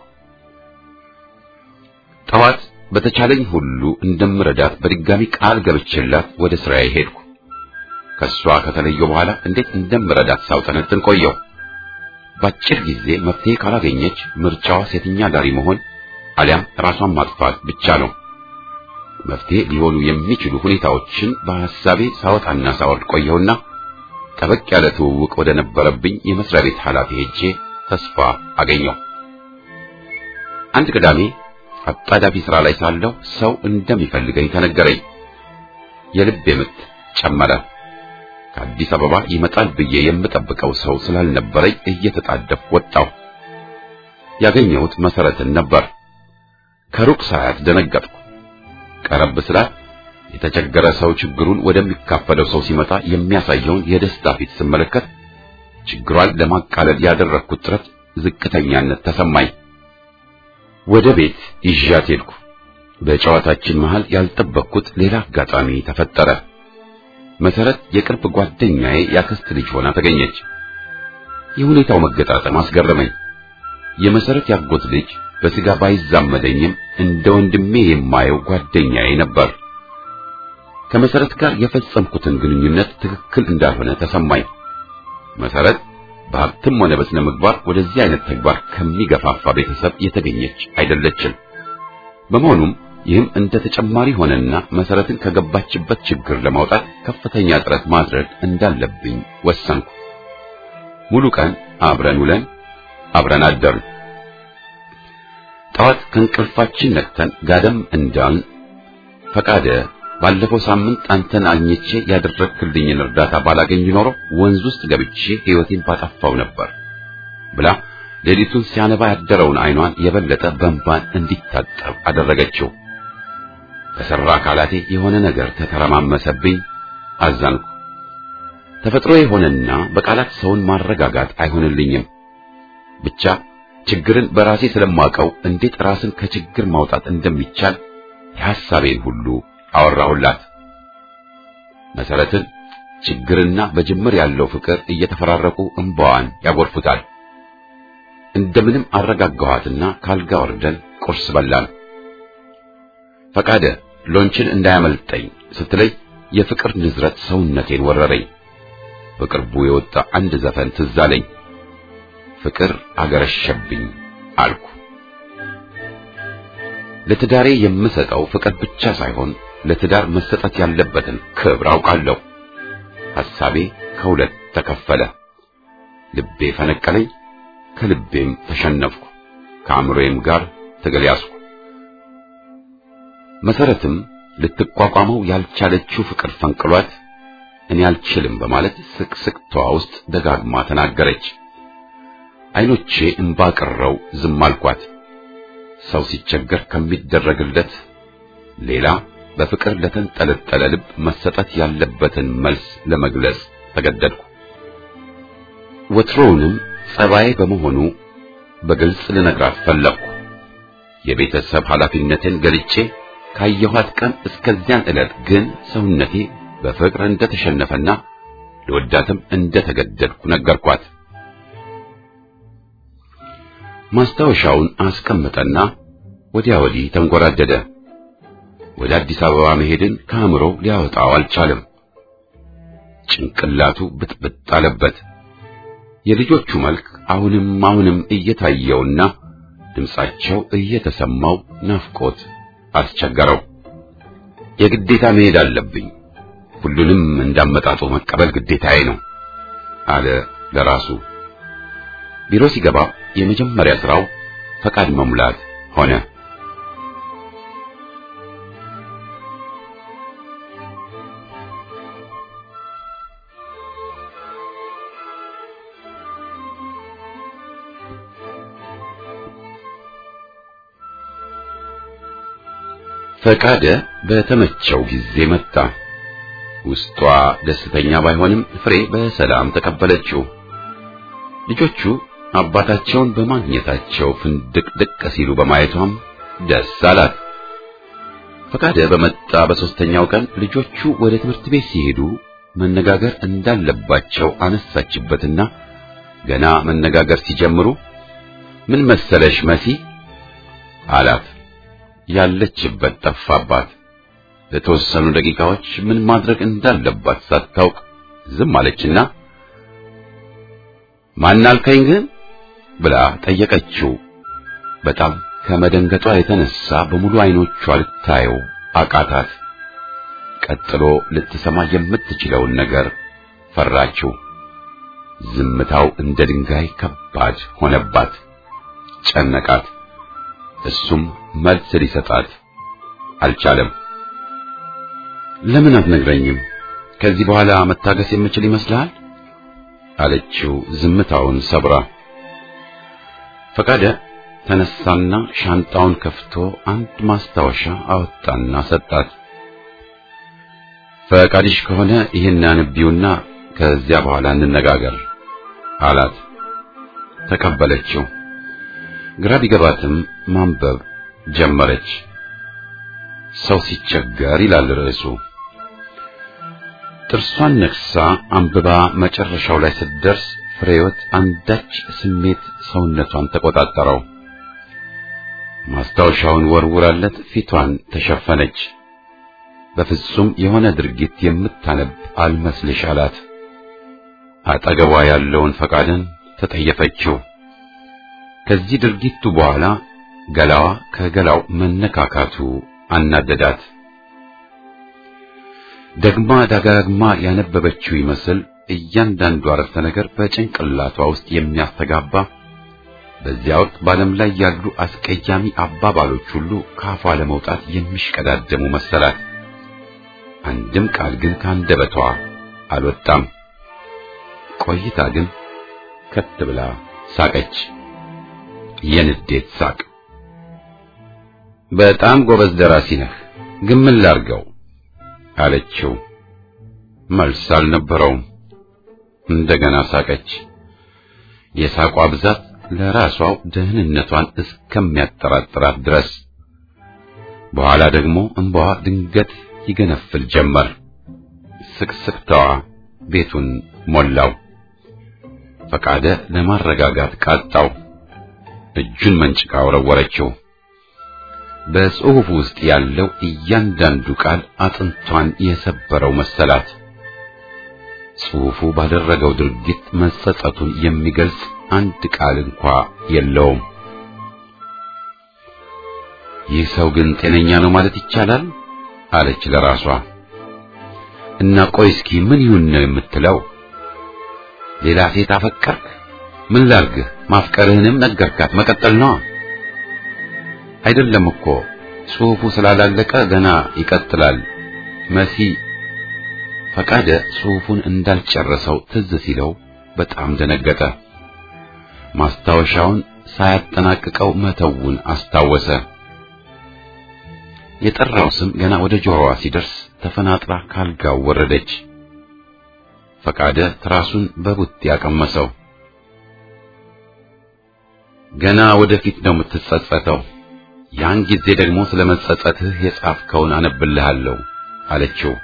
ጠዋት በተቻለኝ ሁሉ እንደምረዳት በድጋሚ ቃል ገብቼላት ወደ ስራዬ ሄድኩ። ከሷ ከተለየሁ በኋላ እንዴት እንደምረዳት ሳውጠነጥን ቆየሁ። በአጭር ጊዜ መፍትሄ ካላገኘች ምርጫዋ ሴተኛ ዳሪ መሆን አሊያም ራሷን ማጥፋት ብቻ ነው። መፍትሄ ሊሆኑ የሚችሉ ሁኔታዎችን በሐሳቤ ሳወጣና ሳወርድ ቆየሁና ጠበቅ ያለ ትውውቅ ወደ ነበረብኝ የመስሪያ ቤት ኃላፊ ሄጄ ተስፋ አገኘሁ። አንድ ቅዳሜ አጣዳፊ ሥራ ላይ ሳለሁ ሰው እንደሚፈልገኝ ተነገረኝ። የልቤ ምት ጨመረ። ከአዲስ አበባ ይመጣል ብዬ የምጠብቀው ሰው ስላልነበረኝ እየተጣደፍኩ ወጣሁ። ያገኘሁት መሰረትን ነበር። ከሩቅ ሳያት ደነገጥኩ። ቀረብ ስላት የተቸገረ ሰው ችግሩን ወደሚካፈለው ሰው ሲመጣ የሚያሳየውን የደስታ ፊት ስመለከት ችግሯን ለማቃለል ያደረግኩት ጥረት ዝቅተኛነት ተሰማኝ። ወደ ቤት ይዣት ሄድኩ። በጨዋታችን መሃል ያልጠበቅኩት ሌላ አጋጣሚ ተፈጠረ። መሰረት የቅርብ ጓደኛዬ ያክስት ልጅ ሆና ተገኘች። የሁኔታው መገጣጠም አስገረመኝ። የመሰረት ያጎት ልጅ በስጋ ባይዛመደኝም እንደ ወንድሜ የማየው ጓደኛዬ ነበር። ከመሰረት ጋር የፈጸምኩትን ግንኙነት ትክክል እንዳልሆነ ተሰማኝ። መሰረት በሀብትም ሆነ በስነ ምግባር ወደዚህ አይነት ተግባር ከሚገፋፋ ቤተሰብ የተገኘች አይደለችም። በመሆኑም ይህም እንደ ተጨማሪ ሆነና መሰረትን ከገባችበት ችግር ለማውጣት ከፍተኛ ጥረት ማድረግ እንዳለብኝ ወሰንኩ። ሙሉ ቀን አብረን ውለን አብረን አደርን። ጠዋት ከእንቅልፋችን ነቅተን ጋደም እንዳልን ፈቃደ ባለፈው ሳምንት አንተን አግኝቼ ያደረግክልኝን እርዳታ ባላገኝ ኖሮ ወንዝ ውስጥ ገብቼ ሕይወቴን ባጠፋው ነበር ብላ ሌሊቱን ሲያነባ ያደረውን ዓይኗን የበለጠ በእንባን እንዲታጠብ አደረገችው። በሠራ አካላቴ የሆነ ነገር ተተረማመሰብኝ፣ አዘንኩ። ተፈጥሮ የሆነና በቃላት ሰውን ማረጋጋት አይሆንልኝም። ብቻ ችግርን በራሴ ስለማውቀው እንዴት ራስን ከችግር ማውጣት እንደሚቻል የሐሳቤን ሁሉ አወራሁላት። መሰረትን ችግርና በጅምር ያለው ፍቅር እየተፈራረቁ እንባዋን ያጎርፉታል። እንደምንም አረጋጋኋትና ካልጋ ወርደን ቁርስ በላን። ፈቃደ ሎንችን እንዳያመልጠኝ ስትለይ የፍቅር ንዝረት ሰውነቴን ወረረኝ። በቅርቡ የወጣ አንድ ዘፈን ትዝ አለኝ። ፍቅር አገረሸብኝ አልኩ። ለትዳሬ የምሰጠው ፍቅር ብቻ ሳይሆን ለትዳር መሰጠት ያለበትን ክብር አውቃለሁ። ሐሳቤ ከሁለት ተከፈለ። ልቤ ፈነቀለኝ፣ ከልቤም ተሸነፍኩ። ከአእምሮዬም ጋር ትግል ያዝኩ። መሰረትም ልትቋቋመው ያልቻለችው ፍቅር ፈንቅሏት እኔ አልችልም በማለት ስቅስቅቷ ውስጥ ደጋግማ ተናገረች። አይኖቼ እንባ ቀረው ዝም አልኳት። ሰው ሲቸገር ከሚደረግለት ሌላ በፍቅር ለተንጠለጠለ ልብ መሰጠት ያለበትን መልስ ለመግለጽ ተገደድኩ። ወትሮውንም ጸባዬ በመሆኑ በግልጽ ልነግራት ፈለግኩ። የቤተሰብ ኃላፊነትን ገልጬ ካየኋት ቀን እስከዚያን ዕለት ግን ሰውነቴ በፍቅር እንደተሸነፈና ለወዳትም እንደተገደድኩ ነገርኳት። ማስታወሻውን አስቀምጠና ወዲያ ወዲህ ተንጎራደደ። ወደ አዲስ አበባ መሄድን ከአእምሮ ሊያወጣው አልቻለም። ጭንቅላቱ ብጥብጥ አለበት። የልጆቹ መልክ አሁንም አሁንም እየታየውና ድምጻቸው እየተሰማው ናፍቆት አስቸገረው። የግዴታ መሄድ አለብኝ፣ ሁሉንም እንዳመጣጡ መቀበል ግዴታዬ ነው አለ ለራሱ። ቢሮ ሲገባ የመጀመሪያ ስራው ፈቃድ መሙላት ሆነ። ፈቃደ በተመቸው ጊዜ መጣ። ውስጧ ደስተኛ ባይሆንም ፍሬ በሰላም ተቀበለችው። ልጆቹ አባታቸውን በማግኘታቸው ፍንድቅድቅ ሲሉ በማየቷም ደስ አላት። ፈቃደ በመጣ በሶስተኛው ቀን ልጆቹ ወደ ትምህርት ቤት ሲሄዱ መነጋገር እንዳለባቸው አነሳችበትና ገና መነጋገር ሲጀምሩ ምን መሰለሽ መሲ አላት። ያለችበት ጠፋባት። ለተወሰኑ ደቂቃዎች ምን ማድረግ እንዳለባት ሳታውቅ ዝም አለችና ማን አልከኝ ግን ብላ ጠየቀችው። በጣም ከመደንገጧ የተነሳ በሙሉ አይኖቿ ልታየው አቃታት። ቀጥሎ ልትሰማ የምትችለውን ነገር ፈራችው። ዝምታው እንደ ድንጋይ ከባድ ሆነባት፣ ጨነቃት። እሱም መልስ ሊሰጣት አልቻለም። ለምን አትነግረኝም? ከዚህ በኋላ መታገስ የምችል ይመስልሃል? አለችው ዝምታውን ሰብራ። ፈቃደ ተነሳና ሻንጣውን ከፍቶ አንድ ማስታወሻ አወጣና ሰጣት። ፈቃድሽ ከሆነ ይህን አንቢውና ከዚያ በኋላ እንነጋገር አላት። ተቀበለችው። ግራ ቢገባትም ማንበብ ጀመረች። ሰው ሲቸገር ይላል ርዕሱ። ጥርሷን ነክሳ አንብባ መጨረሻው ላይ ስትደርስ ፍሬወት አንዳች ስሜት ሰውነቷን ተቆጣጠረው። ማስታወሻውን ወርውራለት ፊቷን ተሸፈነች። በፍጹም የሆነ ድርጊት የምታነብ አልመስልሽ አላት። አጠገቧ ያለውን ፈቃድን ተጠየፈችው። ከዚህ ድርጊቱ በኋላ ገላዋ ከገላው መነካካቱ አናደዳት። ደግማ ደጋግማ ያነበበችው ይመስል እያንዳንዱ አረፍተ ነገር በጭንቅላቷ ውስጥ የሚያስተጋባ በዚያ ወቅት በዓለም ላይ ያሉ አስቀያሚ አባባሎች ሁሉ ካፏ ለመውጣት የሚሽቀዳደሙ መሰላት። አንድም ቃል ግን ካንደበቷ አልወጣም። ቆይታ ግን ከት ብላ ሳቀች። የንዴት ሳቅ። በጣም ጎበዝ ደራሲ ነህ፣ ግን ምን ላርገው አለችው። መልስ አልነበረውም። እንደገና ሳቀች። የሳቋ ብዛት ለራሷው ደህንነቷን እስከሚያጠራጥራት ድረስ። በኋላ ደግሞ እንባዋ ድንገት ይገነፍል ጀመር። ስቅስቅታዋ ቤቱን ሞላው። ፈቃደ ለማረጋጋት ቃጣው። እጁን መንጭቃ ወረወረችው። በጽሑፍ ውስጥ ያለው እያንዳንዱ ቃል አጥንቷን የሰበረው መሰላት። ጽሑፉ ባደረገው ድርጊት መጸጸቱን የሚገልጽ አንድ ቃል እንኳ የለውም። ይህ ሰው ግን ጤነኛ ነው ማለት ይቻላል አለች ለራሷ። እና ቆይ እስኪ ምን ይሁን ነው የምትለው? ሌላ ሴት አፈቀርክ? ምን ላርግህ? ማፍቀርህንም ነገርካት፣ መቀጠል ነዋ። አይደለም እኮ ጽሑፉ ስላላለቀ ገና ይቀጥላል። መሲ ፈቃደ ጽሑፉን እንዳልጨረሰው ትዝ ሲለው በጣም ደነገጠ። ማስታወሻውን ሳያጠናቅቀው መተውን አስታወሰ። የጠራው ስም ገና ወደ ጆሮዋ ሲደርስ ተፈናጥራ ካልጋው ወረደች። ፈቃደ ትራሱን በቡጥ ያቀመሰው። ገና ወደፊት ነው የምትጸጸተው። ያን ጊዜ ደግሞ ስለ መጸጸትህ የጻፍከውን አነብልሃለሁ አለችው።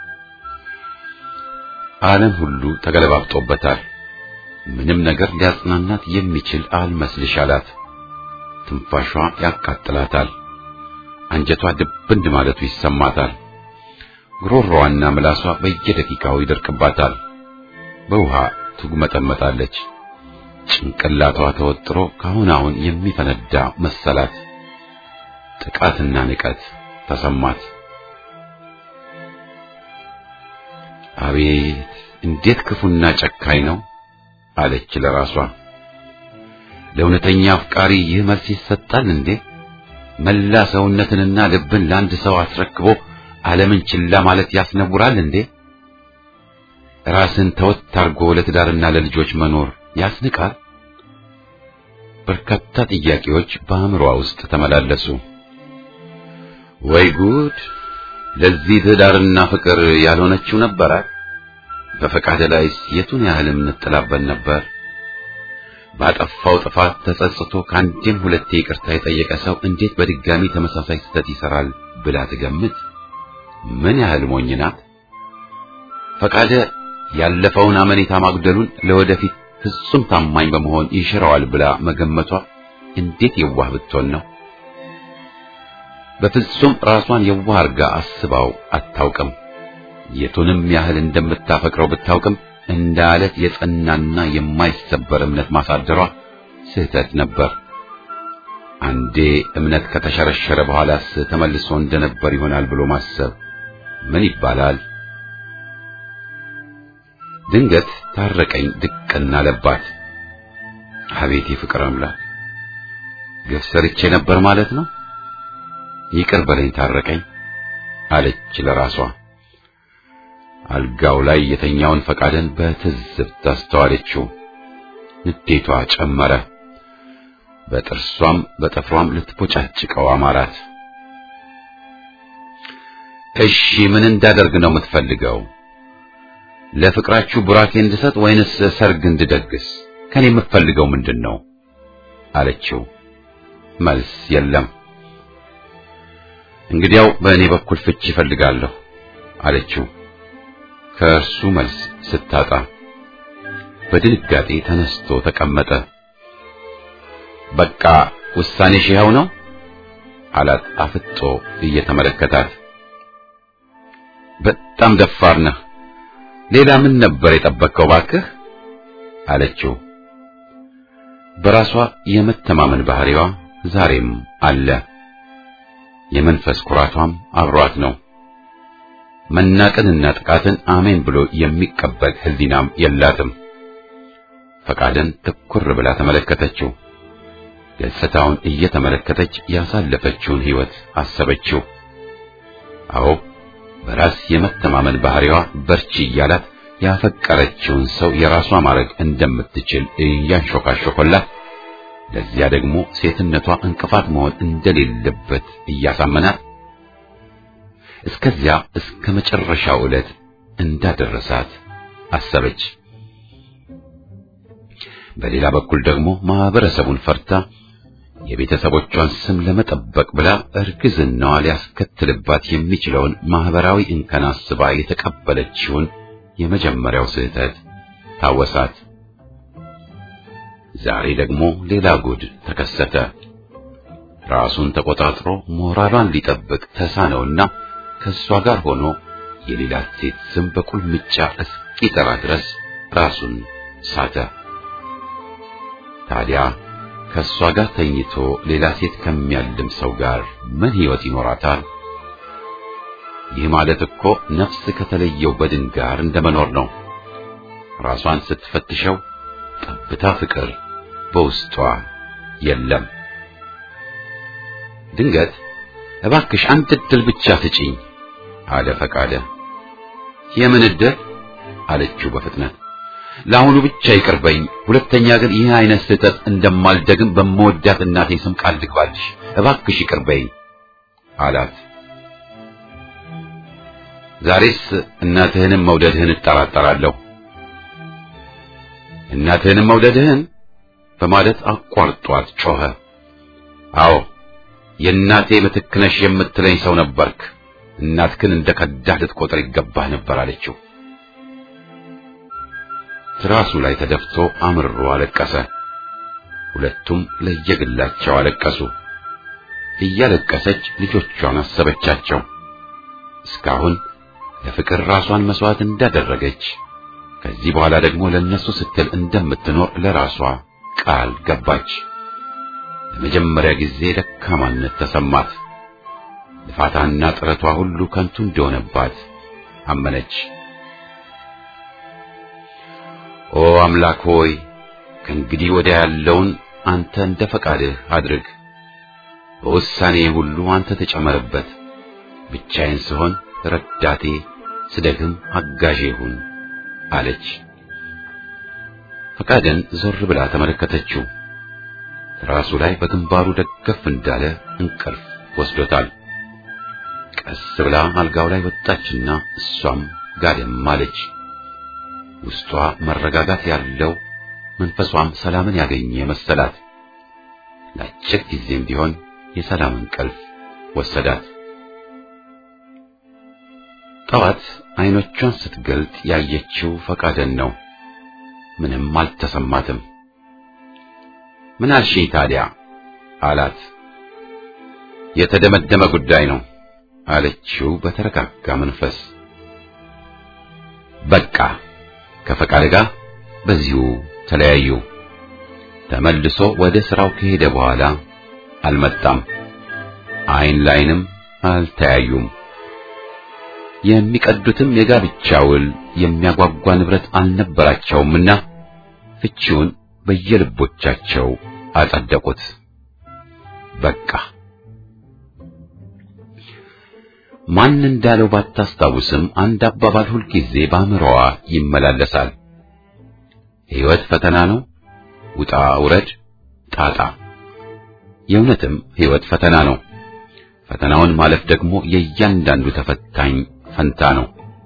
ዓለም ሁሉ ተገለባብጦበታል። ምንም ነገር ሊያጽናናት የሚችል አልመስልሽ አላት። ትንፋሿ ያቃጥላታል። አንጀቷ ድብን ማለቱ ይሰማታል። ጉሮሮዋና ምላሷ በየደቂቃው ይደርቅባታል። በውሃ ትጉመጠመጣለች። ጭንቅላቷ ተወጥሮ ካሁን አሁን የሚፈነዳ መሰላት። ጥቃትና ንቀት ተሰማት። አቤት እንዴት ክፉና ጨካኝ ነው አለች ለራሷ። ለእውነተኛ አፍቃሪ ይህ መልስ ይሰጣል እንዴ? መላ ሰውነትንና ልብን ለአንድ ሰው አስረክቦ ዓለምን ችላ ማለት ያስነውራል እንዴ? ራስን ተወት አድርጎ ለትዳርና ለልጆች መኖር ያስንቃል? በርካታ ጥያቄዎች በአእምሮዋ ውስጥ ተመላለሱ። ወይ ጉድ! ለዚህ ትዳርና ፍቅር ያልሆነችው ነበራት። በፈቃደ ላይስ የቱን ያህል እንጥላበት ነበር። ባጠፋው ጥፋት ተጸጽቶ ከአንዴም ሁለቴ ይቅርታ የጠየቀ ሰው እንዴት በድጋሚ ተመሳሳይ ስህተት ይሰራል ብላ ትገምት? ምን ያህል ሞኝ ናት! ፈቃደ ያለፈውን አመኔታ ማጉደሉን ለወደፊት ፍጹም ታማኝ በመሆን ይሽረዋል ብላ መገመቷ እንዴት የዋህ ብትሆን ነው። በፍጹም ራሷን የዋህ አርጋ አስባው አታውቅም። የቱንም ያህል እንደምታፈቅረው ብታውቅም እንደ አለት የጸናና የማይሰበር እምነት ማሳደሯ ስህተት ነበር። አንዴ እምነት ከተሸረሸረ በኋላስ ተመልሶ እንደነበር ይሆናል ብሎ ማሰብ ምን ይባላል? ድንገት ታረቀኝ ድቅና አለባት። አቤት የፍቅር አምላክ! ግፍ ሰርቼ ነበር ማለት ነው። ይቅር በለኝ ታረቀኝ አለች ለራሷ። አልጋው ላይ የተኛውን ፈቃደን በትዝብት አስተዋለችው። ንዴቷ ጨመረ። በጥርሷም በጥፍሯም ልትቦጫጭቀው አማራት። እሺ ምን እንዳደርግ ነው የምትፈልገው? ለፍቅራችሁ ቡራኬ እንድሰጥ ወይንስ ሰርግ እንድደግስ? ከኔ የምትፈልገው ምንድን ነው? አለችው። መልስ የለም። እንግዲያው በእኔ በኩል ፍቺ ይፈልጋለሁ አለችው። ከእርሱ መልስ ስታጣ በድንጋጤ ተነስቶ ተቀመጠ። በቃ ውሳኔሽ ይኸው ነው አላት አፍጦ እየተመለከታት። በጣም ደፋር ነህ። ሌላ ምን ነበር የጠበቅከው ባክህ? አለችው። በራሷ የመተማመን ባህሪዋ ዛሬም አለ። የመንፈስ ኩራቷም አብሯት ነው። መናቅንና ጥቃትን አሜን ብሎ የሚቀበል ሕሊናም የላትም። ፈቃደን ትኩር ብላ ተመለከተችው። ገጽታውን እየተመለከተች ያሳለፈችውን ሕይወት አሰበችው። አዎ በራስ የመተማመን ባህሪዋ በርቺ እያላት ያፈቀረችውን ሰው የራሷ ማድረግ እንደምትችል እያንሾካሾኮላት፣ ለዚያ ደግሞ ሴትነቷ እንቅፋት መሆን እንደሌለበት እያሳመናት እስከዚያ እስከ መጨረሻው ዕለት እንዳደረሳት አሰበች። በሌላ በኩል ደግሞ ማህበረሰቡን ፈርታ የቤተሰቦቿን ስም ለመጠበቅ ብላ እርግዝናዋ ሊያስከትልባት የሚችለውን ማህበራዊ እንከን አስባ የተቀበለችውን የመጀመሪያው ስህተት ታወሳት። ዛሬ ደግሞ ሌላ ጉድ ተከሰተ። ራሱን ተቆጣጥሮ ሞራሏን ሊጠብቅ ተሳነውና ከእሷ ጋር ሆኖ የሌላ ሴት ስም በቁልምጫ እስኪጠራ ድረስ ራሱን ሳተ። ታዲያ ከእሷ ጋር ተኝቶ ሌላ ሴት ከሚያልም ሰው ጋር ምን ሕይወት ይኖራታል? ይህ ማለት እኮ ነፍስ ከተለየው በድን ጋር እንደመኖር ነው። ራሷን ስትፈትሸው ጠብታ ፍቅር በውስጧ የለም። ድንገት እባክሽ አንድ ዕድል ብቻ ስጪኝ አለ ፈቃደ። የምን ዕድል አለችው በፍጥነት። ለአሁኑ ብቻ ይቅርበኝ፣ ሁለተኛ ግን ይህ አይነት ስህተት እንደማልደግም በመወዳት እናቴ ስም ቃል ልግባልሽ፣ እባክሽ ይቅርበኝ አላት። ዛሬስ እናትህንም መውደድህን እጠራጠራለሁ። እናትህንም መውደድህን በማለት አቋርጧት ጮኸ። አዎ የእናቴ ምትክ ነሽ የምትለኝ ሰው ነበርክ። እናትህን እንደ ከዳህ ልትቆጥር ይገባህ ነበር አለችው። ትራሱ ላይ ተደፍቶ አምርሮ አለቀሰ። ሁለቱም ለየግላቸው አለቀሱ። እያለቀሰች ልጆቿን አሰበቻቸው። እስካሁን ለፍቅር ራሷን መስዋዕት እንዳደረገች ከዚህ በኋላ ደግሞ ለነሱ ስትል እንደምትኖር ለራሷ ቃል ገባች። ለመጀመሪያ ጊዜ ደካማነት ተሰማት። ልፋታና ጥረቷ ሁሉ ከንቱ እንደሆነባት አመነች። ኦ አምላክ ሆይ ከእንግዲህ ወዲያ ያለውን አንተ እንደ ፈቃድህ አድርግ። በውሳኔ ሁሉ አንተ ተጨመርበት። ብቻዬን ስሆን ረዳቴ፣ ስደግም አጋዤ ሁን አለች። ፈቃደን ዞር ብላ ተመለከተችው። ራሱ ላይ በግንባሩ ደገፍ እንዳለ እንቅልፍ ወስዶታል። ቀስ ብላ አልጋው ላይ ወጣችና እሷም ጋደም አለች። ውስጧ መረጋጋት ያለው መንፈሷም ሰላምን ያገኘ መሰላት። ለአጭር ጊዜም ቢሆን የሰላም እንቅልፍ ወሰዳት። ጠዋት አይኖቿን ስትገልጥ ያየችው ፈቃደን ነው። ምንም አልተሰማትም። ምን አልሽኝ ታዲያ አላት። የተደመደመ ጉዳይ ነው አለችው በተረጋጋ መንፈስ። በቃ ከፈቃድ ጋር በዚሁ ተለያዩ። ተመልሶ ወደ ስራው ከሄደ በኋላ አልመጣም። አይን ላይንም አልተያዩም። የሚቀዱትም የጋብቻ ውል የሚያጓጓ ንብረት አልነበራቸውምና ፍቺውን በየልቦቻቸው አጸደቁት። በቃ ማን እንዳለው ባታስታውስም አንድ አባባል ሁልጊዜ በአእምሮዋ ይመላለሳል። ሕይወት ፈተና ነው፣ ውጣ ውረድ፣ ጣጣ። የእውነትም ሕይወት ፈተና ነው። ፈተናውን ማለፍ ደግሞ የእያንዳንዱ ተፈታኝ ፈንታ ነው።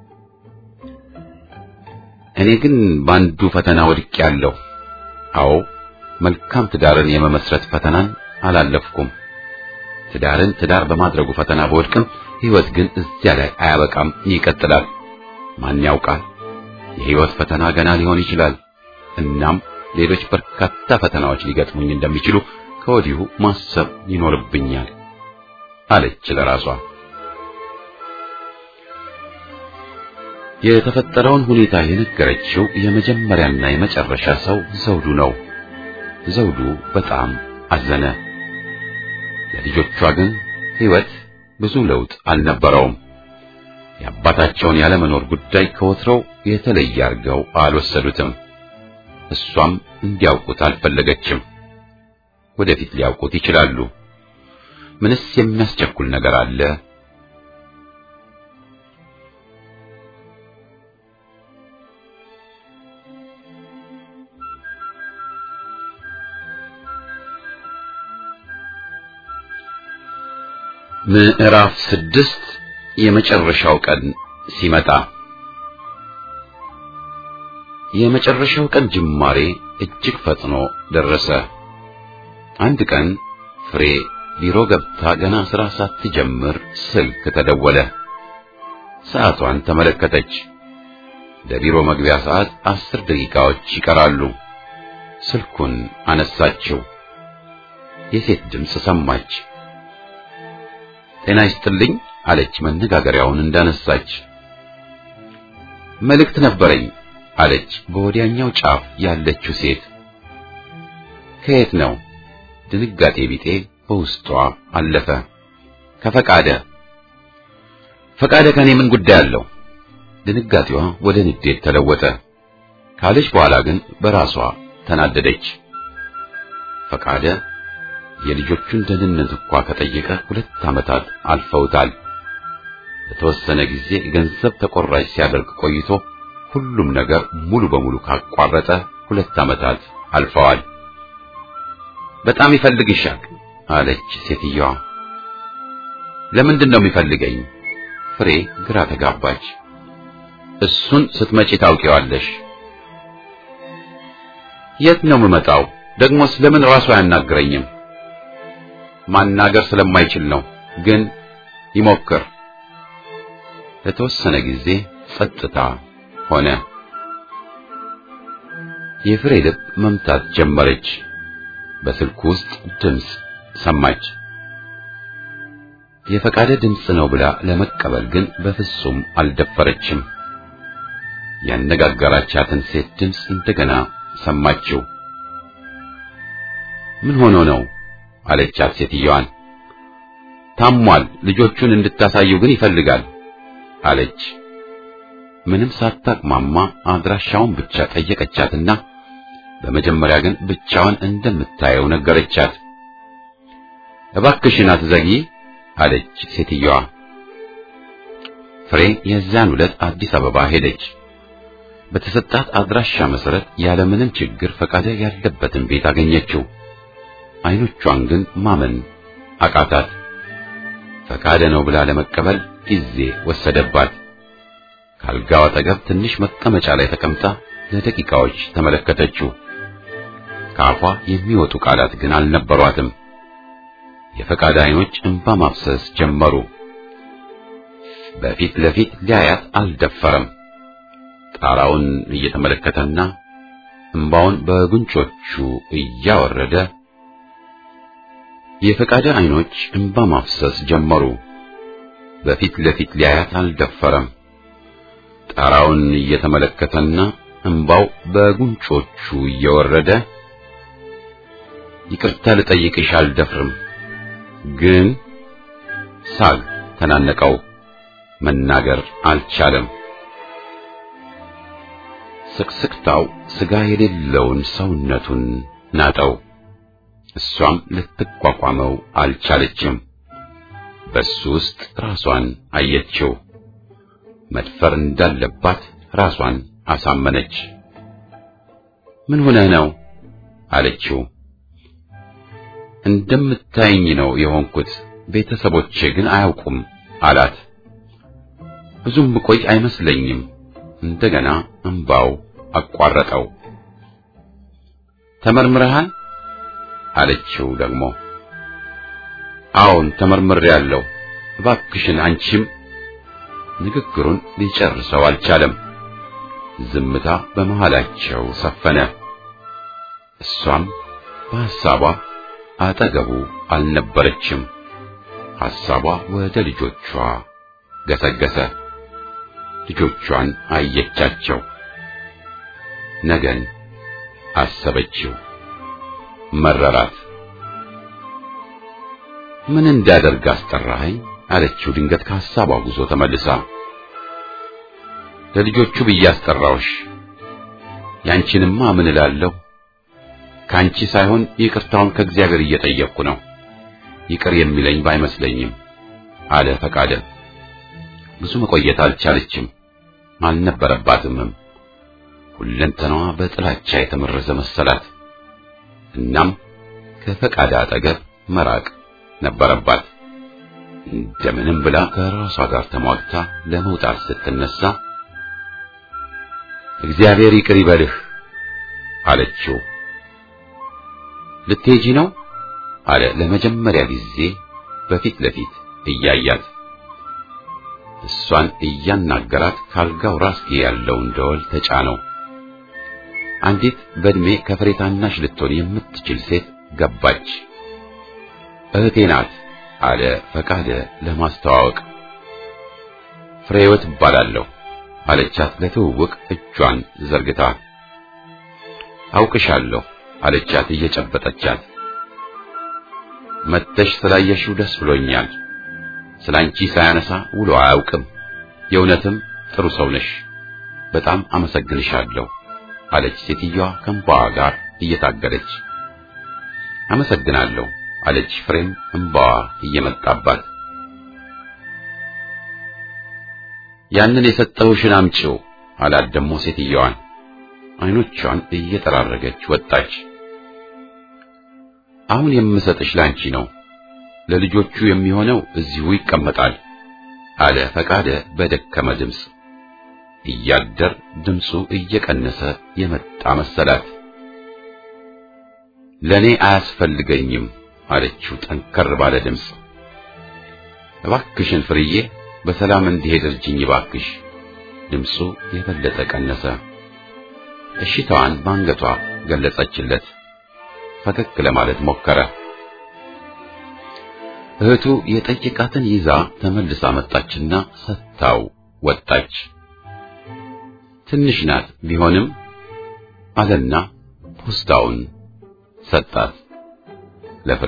እኔ ግን በአንዱ ፈተና ወድቄያለሁ። አዎ መልካም ትዳርን የመመስረት ፈተናን አላለፍኩም። ትዳርን ትዳር በማድረጉ ፈተና በወድቅም ሕይወት ግን እዚያ ላይ አያበቃም፣ ይቀጥላል። ማን ያውቃል? የሕይወት ፈተና ገና ሊሆን ይችላል። እናም ሌሎች በርካታ ፈተናዎች ሊገጥሙኝ እንደሚችሉ ከወዲሁ ማሰብ ይኖርብኛል አለች ለራሷ። የተፈጠረውን ሁኔታ የነገረችው የመጀመሪያና የመጨረሻ ሰው ዘውዱ ነው። ዘውዱ በጣም አዘነ። ለልጆቿ ግን ሕይወት ብዙ ለውጥ አልነበረውም። የአባታቸውን ያለመኖር ጉዳይ ከወትሮው የተለየ አድርገው አልወሰዱትም። እሷም እንዲያውቁት አልፈለገችም። ወደፊት ሊያውቁት ይችላሉ። ምንስ የሚያስቸኩል ነገር አለ? ምዕራፍ ስድስት የመጨረሻው ቀን ሲመጣ የመጨረሻው ቀን ጅማሬ እጅግ ፈጥኖ ደረሰ። አንድ ቀን ፍሬ ቢሮ ገብታ ገና ስራ ሳትጀምር ስልክ ተደወለ። ሰዓቷን ተመለከተች። ለቢሮ መግቢያ ሰዓት አስር ደቂቃዎች ይቀራሉ። ስልኩን አነሳችው። የሴት ድምፅ ሰማች። ጤና ይስጥልኝ አለች መነጋገሪያውን እንዳነሳች። መልእክት ነበረኝ አለች በወዲያኛው ጫፍ ያለችው ሴት። ከየት ነው? ድንጋጤ ቢጤ በውስጧ አለፈ። ከፈቃደ ፈቃደ ከኔ ምን ጉዳይ አለው? ድንጋጤዋ ወደ ንዴት ተለወጠ። ካለች በኋላ ግን በራሷ ተናደደች። ፈቃደ የልጆቹን ደህንነት እንኳ ከጠየቀ ሁለት ዓመታት አልፈውታል። ለተወሰነ ጊዜ ገንዘብ ተቆራጭ ሲያደርግ ቆይቶ ሁሉም ነገር ሙሉ በሙሉ ካቋረጠ ሁለት ዓመታት አልፈዋል። በጣም ይፈልግሻል አለች ሴትየዋ። ለምንድን ነው የሚፈልገኝ? ፍሬ ግራ ተጋባች። እሱን ስትመጪ ታውቂዋለሽ። የት ነው የምመጣው? ደግሞስ ለምን ራሱ አያናግረኝም? ማናገር ስለማይችል ነው። ግን ይሞክር። ለተወሰነ ጊዜ ጸጥታ ሆነ። የፍሬ ልብ መምታት ጀመረች። በስልኩ ውስጥ ድምፅ ሰማች። የፈቃደ ድምፅ ነው ብላ ለመቀበል ግን በፍጹም አልደፈረችም። ያነጋገራቻትን ሴት ድምፅ እንደገና ሰማችው። ምን ሆኖ ነው አለቻት ሴትየዋን። ታሟል፣ ልጆቹን እንድታሳየው ግን ይፈልጋል አለች። ምንም ሳታቅማማ አድራሻውን ብቻ ጠየቀቻትና በመጀመሪያ ግን ብቻዋን እንደምታየው ነገረቻት። እባክሽን አትዘጊ አለች ሴትየዋ። ፍሬ የዚያን ዕለት አዲስ አበባ ሄደች። በተሰጣት አድራሻ መሰረት ያለምንም ችግር ፈቃደ ያለበትን ቤት አገኘችው። አይኖቿን ግን ማመን አቃታት። ፈቃደ ነው ብላ ለመቀበል ጊዜ ወሰደባት። ካልጋው አጠገብ ትንሽ መቀመጫ ላይ ተቀምጣ ለደቂቃዎች ተመለከተችው። ከአፏ የሚወጡ ቃላት ግን አልነበሯትም። የፈቃደ አይኖች እንባ ማፍሰስ ጀመሩ። በፊት ለፊት ሊያያት አልደፈረም። ጣራውን እየተመለከተና እንባውን በጉንጮቹ እያወረደ የፈቃደ አይኖች እንባ ማፍሰስ ጀመሩ። በፊት ለፊት ሊያያት አልደፈረም። ጣራውን እየተመለከተና እንባው በጉንጮቹ እየወረደ ይቅርታ ልጠይቅሽ አልደፍርም፣ ግን ሳግ ተናነቀው። መናገር አልቻለም። ስቅስቅታው ስጋ የሌለውን ሰውነቱን ናጠው። እሷም ልትቋቋመው አልቻለችም። በሱ ውስጥ ራሷን አየችው። መድፈር እንዳለባት ራሷን አሳመነች። ምን ሆነህ ነው አለችው። እንደምታየኝ ነው የሆንኩት፣ ቤተሰቦቼ ግን አያውቁም አላት። ብዙም ብቆይ አይመስለኝም። እንደገና እንባው አቋረጠው። ተመርምረሃል አለችው ደግሞ። አዎን ተመርምሬያለሁ። እባክሽን አንቺም ንግግሩን ሊጨርሰው አልቻለም። ዝምታ በመሃላቸው ሰፈነ። እሷም በሐሳቧ አጠገቡ አልነበረችም። ሐሳቧ ወደ ልጆቿ ገሰገሰ። ልጆቿን አየቻቸው። ነገን አሰበችው። መረራት። ምን እንዳደርግ አስጠራኸኝ? አለችው ድንገት ከሐሳቧ ጉዞ ተመልሳ። ለልጆቹ ብዬ አስጠራውሽ። ያንቺንማ ምን እላለሁ? ካንቺ ሳይሆን ይቅርታውን ከእግዚአብሔር እየጠየቅኩ ነው። ይቅር የሚለኝ ባይመስለኝም አለ ፈቃደ። ብዙ መቆየት አልቻለችም፣ አልነበረባትምም። ሁለንተናዋ በጥላቻ የተመረዘ መሰላት። እናም ከፈቃደ አጠገብ መራቅ ነበረባት። እንደምንም ብላ ከራሷ ጋር ተሟግታ ለመውጣት ስትነሳ እግዚአብሔር ይቅር ይበልህ አለችው። ልትሄጂ ነው አለ ለመጀመሪያ ጊዜ በፊት ለፊት እያያት። እሷን እያናገራት ካልጋው ራስጌ ያለውን ደወል ተጫነው። አንዲት በእድሜ ከፍሬ ታናሽ ልትሆን የምትችል ሴት ገባች። እህቴ ናት አለ ፈቃደ ለማስተዋወቅ። ፍሬህይወት እባላለሁ አለቻት ለትውውቅ እጇን ዘርግታ። አውቅሻለሁ አለቻት እየጨበጠቻት። መተሽ ስላየሽው ደስ ብሎኛል። ስላንቺ ሳያነሳ ውሎ አያውቅም። የእውነትም ጥሩ ሰው ነሽ። በጣም አመሰግንሻለሁ አለች ሴትዮዋ ከእንባዋ ጋር እየታገለች። አመሰግናለሁ አለች ፍሬም እንባዋ እየመጣባት። ያንን የሰጠሁሽን አምጪው አላት ደግሞ ሴትዮዋን። አይኖቿን እየጠራረገች ወጣች። አሁን የምሰጥሽ ላንቺ ነው፣ ለልጆቹ የሚሆነው እዚሁ ይቀመጣል አለ ፈቃደ በደከመ ድምፅ። እያደር ድምፁ እየቀነሰ የመጣ መሰላት። ለኔ አያስፈልገኝም አለችው ጠንከር ባለ ድምፅ። እባክሽን ፍርዬ በሰላም እንዲሄድ እርጅኝ እባክሽ። ድምፁ የበለጠ ቀነሰ። እሽታዋን በአንገቷ ገለጸችለት። ፈገግ ለማለት ሞከረ። እህቱ የጠየቃትን ይዛ ተመልሳ መጣችና ሰጥታው ወጣች። ትንሽ ናት ቢሆንም አለና ፖስታውን ሰጣት ለፍሬ።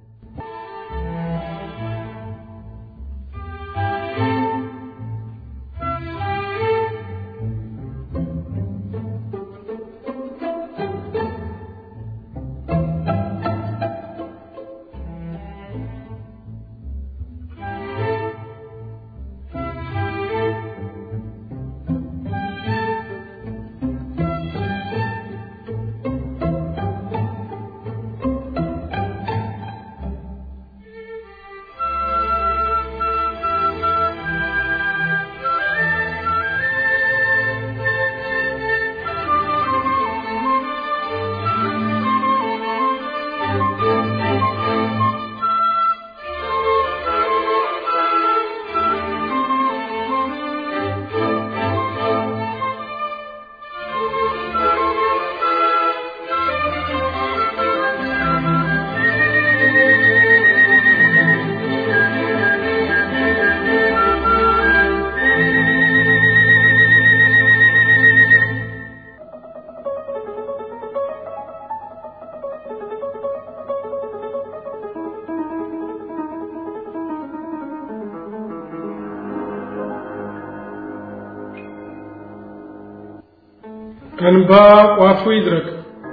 እንባ ቋፉ ይድረቅ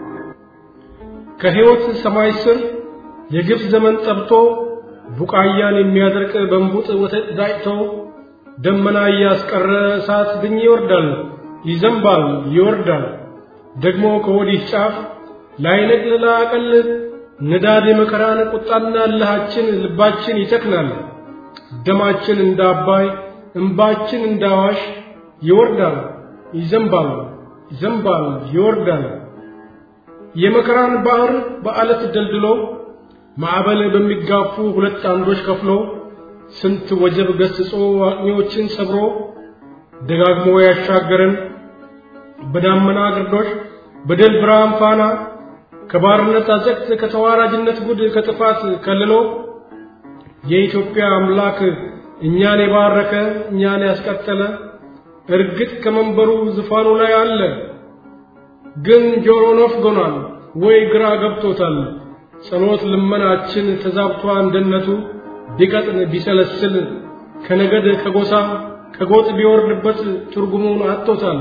ከሕይወት ሰማይ ስር የግፍ ዘመን ጠብቶ ቡቃያን የሚያደርቅ በንቡጥ ወተት ዳጭቶ ደመና እያስቀረ እሳት ድኝ ይወርዳል፣ ይዘንባል፣ ይወርዳል። ደግሞ ከወዲህ ጫፍ ላይነቅል ላቀል ንዳድ የመከራን ቁጣና እልሃችን ልባችን ይተክናል። ደማችን እንደ አባይ እንባችን እንደ አዋሽ ይወርዳል፣ ይዘንባል፣ ይዘንባል፣ ይወርዳል። የመከራን ባህር በአለት ደልድሎ ማዕበል በሚጋፉ ሁለት አምዶች ከፍሎ ስንት ወጀብ ገስጾ አቅኞችን ሰብሮ ደጋግሞ ያሻገረን በዳመና ግርዶሽ በድል ብርሃን ፋና ከባርነት አዘቅት ከተዋራጅነት ጉድ ከጥፋት ከልሎ የኢትዮጵያ አምላክ እኛን የባረከ እኛን ያስቀጠለ እርግጥ ከመንበሩ ዙፋኑ ላይ አለ። ግን ጆሮ ነፍጎናል ወይ ግራ ገብቶታል። ጸሎት ልመናችን ተዛብቷ እንደነቱ ቢቀጥን ቢሰለስል ከነገድ ከጎሳ ከጎጥ ቢወርድበት ትርጉሙን አጥቶታል።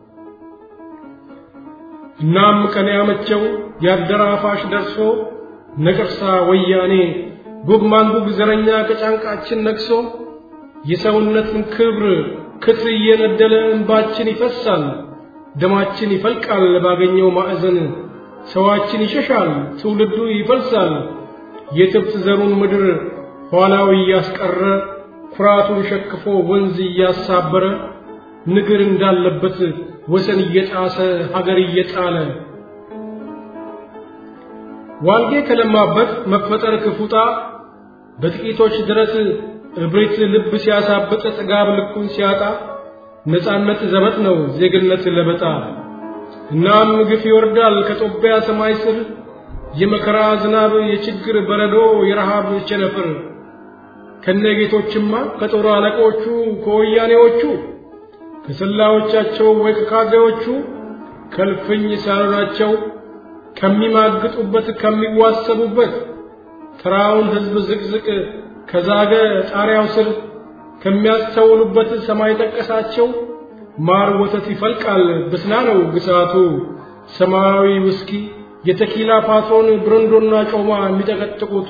እናም ቀን ያመቸው ያደራፋሽ ደርሶ ነቀርሳ ወያኔ ጉግ ማንጉግ ዘረኛ ከጫንቃችን ነቅሶ የሰውነትን ክብር ክትል እየነደለ እንባችን ይፈሳል፣ ደማችን ይፈልቃል ባገኘው ማዕዘን ሰዋችን ይሸሻል፣ ትውልዱ ይፈልሳል። የትብት ዘሩን ምድር ኋላው እያስቀረ ኩራቱን ሸክፎ ወንዝ እያሳበረ ንግር እንዳለበት ወሰን እየጣሰ ሀገር እየጣለ ዋልጌ ከለማበት መፈጠር ክፉጣ በጥቂቶች ድረስ እብሪት ልብ ሲያሳብጥ ጥጋብ ልኩን ሲያጣ ነፃነት ዘበት ነው ዜግነት ለበጣ እናም ግፍ ይወርዳል ከጦቢያ ሰማይ ስር የመከራ ዝናብ የችግር በረዶ የረሃብ ቸነፍር ከነጌቶችማ ከጦር አለቆቹ ከወያኔዎቹ ከሰላዮቻቸው ወይ ከካድሬዎቹ ከልፍኝ ሳሎናቸው ከሚማግጡበት ከሚዋሰቡበት ተራውን ሕዝብ ዝቅዝቅ ከዛገ ጣሪያው ስር ከሚያስተውሉበት ሰማይ ጠቀሳቸው ማር ወተት ይፈልቃል ብስና ነው ግሳቱ ሰማያዊ ውስኪ የተኪላ ፓትሮን ብረንዶና ጮማ የሚጠቀጥቁቱ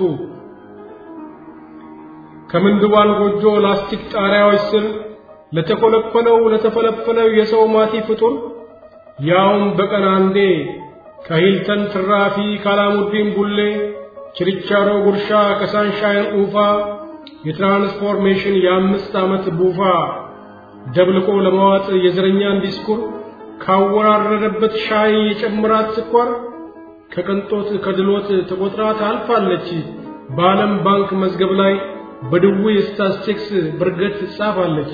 ከምንድባን ጎጆ ላስቲክ ጣሪያዎች ስር ለተኮለኮለው ለተፈለፈለው የሰው ማቲ ፍጡር ያውም በቀን አንዴ ከሂልተን ትራፊ ካላሙዲን ቡሌ ችርቻሮ ጉርሻ ከሳንሻይን ኡፋ የትራንስፎርሜሽን የአምስት ዓመት ቡፋ ደብልቆ ለመዋጥ የዘረኛን ዲስኩር ካወራረደበት ሻይ የጨምራት ስኳር ከቅንጦት ከድሎት ተቆጥራ ታልፋለች በዓለም ባንክ መዝገብ ላይ በድውይ ስታስቲክስ ብርገት ትጻፋለች።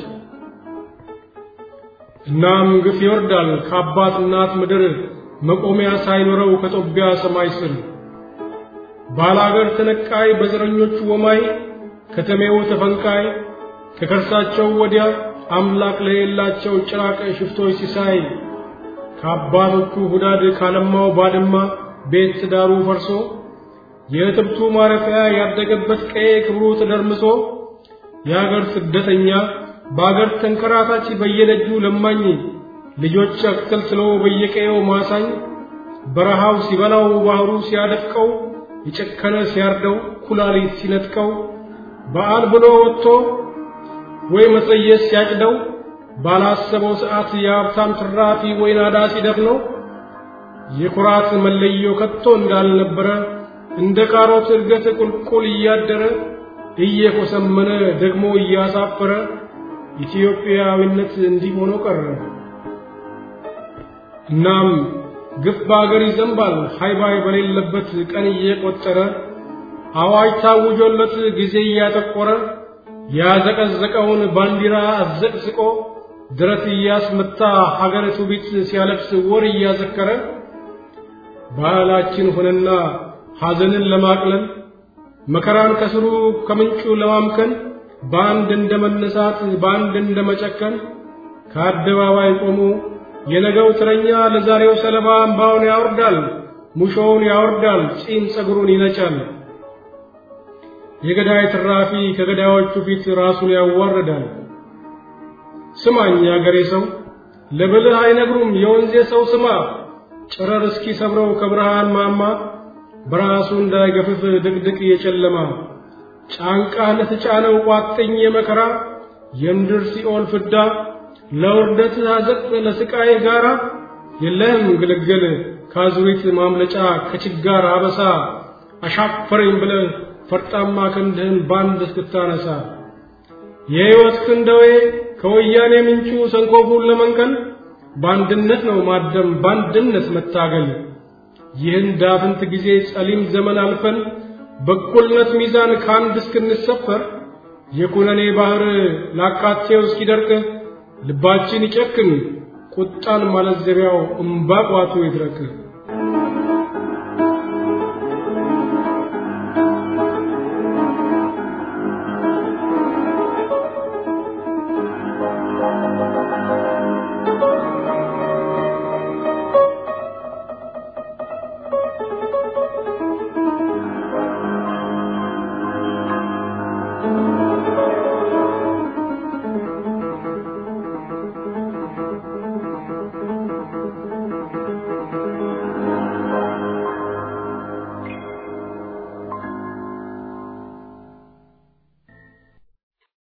እናም ግፍ ይወርዳል ከአባት እናት ምድር መቆሚያ ሳይኖረው ከጦቢያ ሰማይ ስር ባላገር ተነቃይ በዘረኞቹ ወማይ ከተሜው ተፈንቃይ ከከርሳቸው ወዲያ አምላክ ለሌላቸው ጭራቅ ሽፍቶች ሲሳይ ከአባቶቹ ሁዳድ ካለማው ባድማ ቤት ትዳሩ ፈርሶ የእትብቱ ማረፊያ ያደገበት ቀዬ ክብሩ ተደርምሶ የአገር ስደተኛ በአገር ተንከራታች በየደጁ ለማኝ ልጆች አክተልትሎ በየቀየው ማሳኝ በረሃው ሲበላው ባህሩ ሲያደፍቀው የጨከነ ሲያርደው ኩላሊት ሲነጥቀው በዓል ብሎ ወጥቶ ወይ መጸየስ ሲያጭደው ባላሰበው ሰዓት የሀብታም ትራፊ ወይ ናዳ ሲደፍነው የኩራት መለዮ ከቶ እንዳልነበረ እንደ ካሮት እድገት ቁልቁል እያደረ እየኮሰመነ ደግሞ እያሳፈረ ኢትዮጵያዊነት እንዲህ ሆኖ ቀረ። እናም ግፍ በአገር ይዘንባል ሃይባይ በሌለበት ቀን እየቆጠረ አዋጅ ታውጆለት ጊዜ እያጠቆረ ያዘቀዘቀውን ባንዲራ አዘቅዝቆ ድረት እያስመታ ሀገር ትውፊት ሲያለብስ ወር እያዘከረ ባህላችን ሆነና ሐዘንን ለማቅለል መከራን ከስሩ ከምንጩ ለማምከን በአንድ እንደ መነሳት በአንድ እንደ መጨከን ከአደባባይ ቆሞ የነገው ትረኛ ለዛሬው ሰለባ እምባውን ያወርዳል፣ ሙሾውን ያወርዳል፣ ጺም ጸጉሩን ይነጫል። የገዳይ ትራፊ ከገዳዮቹ ፊት ራሱን ያዋርዳል። ስማኝ ያገሬ ሰው ለብልህ አይነግሩም የወንዜ ሰው ስማ ጨረር እስኪ ሰብረው ከብርሃን ማማ በራሱ እንዳይገፍፍ ድቅድቅ የጨለማ ጫንቃህ ለተጫነው ቋጥኝ የመከራ የምድር ሲኦል ፍዳ ለውርደት አዘቅት ለስቃይ ጋራ የለህም ግልግል ካዙሪት ማምለጫ ከችጋር አበሳ አሻፈረኝ ብለህ ፈርጣማ ክንድህን ባንድ እስክታነሳ የሕይወት ክንደዌ ከወያኔ ምንጩ ሰንኮፉን ለመንቀል በአንድነት ነው ማደም በአንድነት መታገል ይህን ዳፍንት ጊዜ ጸሊም ዘመን አልፈን በእኩልነት ሚዛን ከአንድ እስክንሰፈር የኩነኔ ባህር ላካቴው እስኪደርቅ ልባችን ይጨክን ቁጣን ማለዘቢያው እምባ ቋቱ ይድረቅ።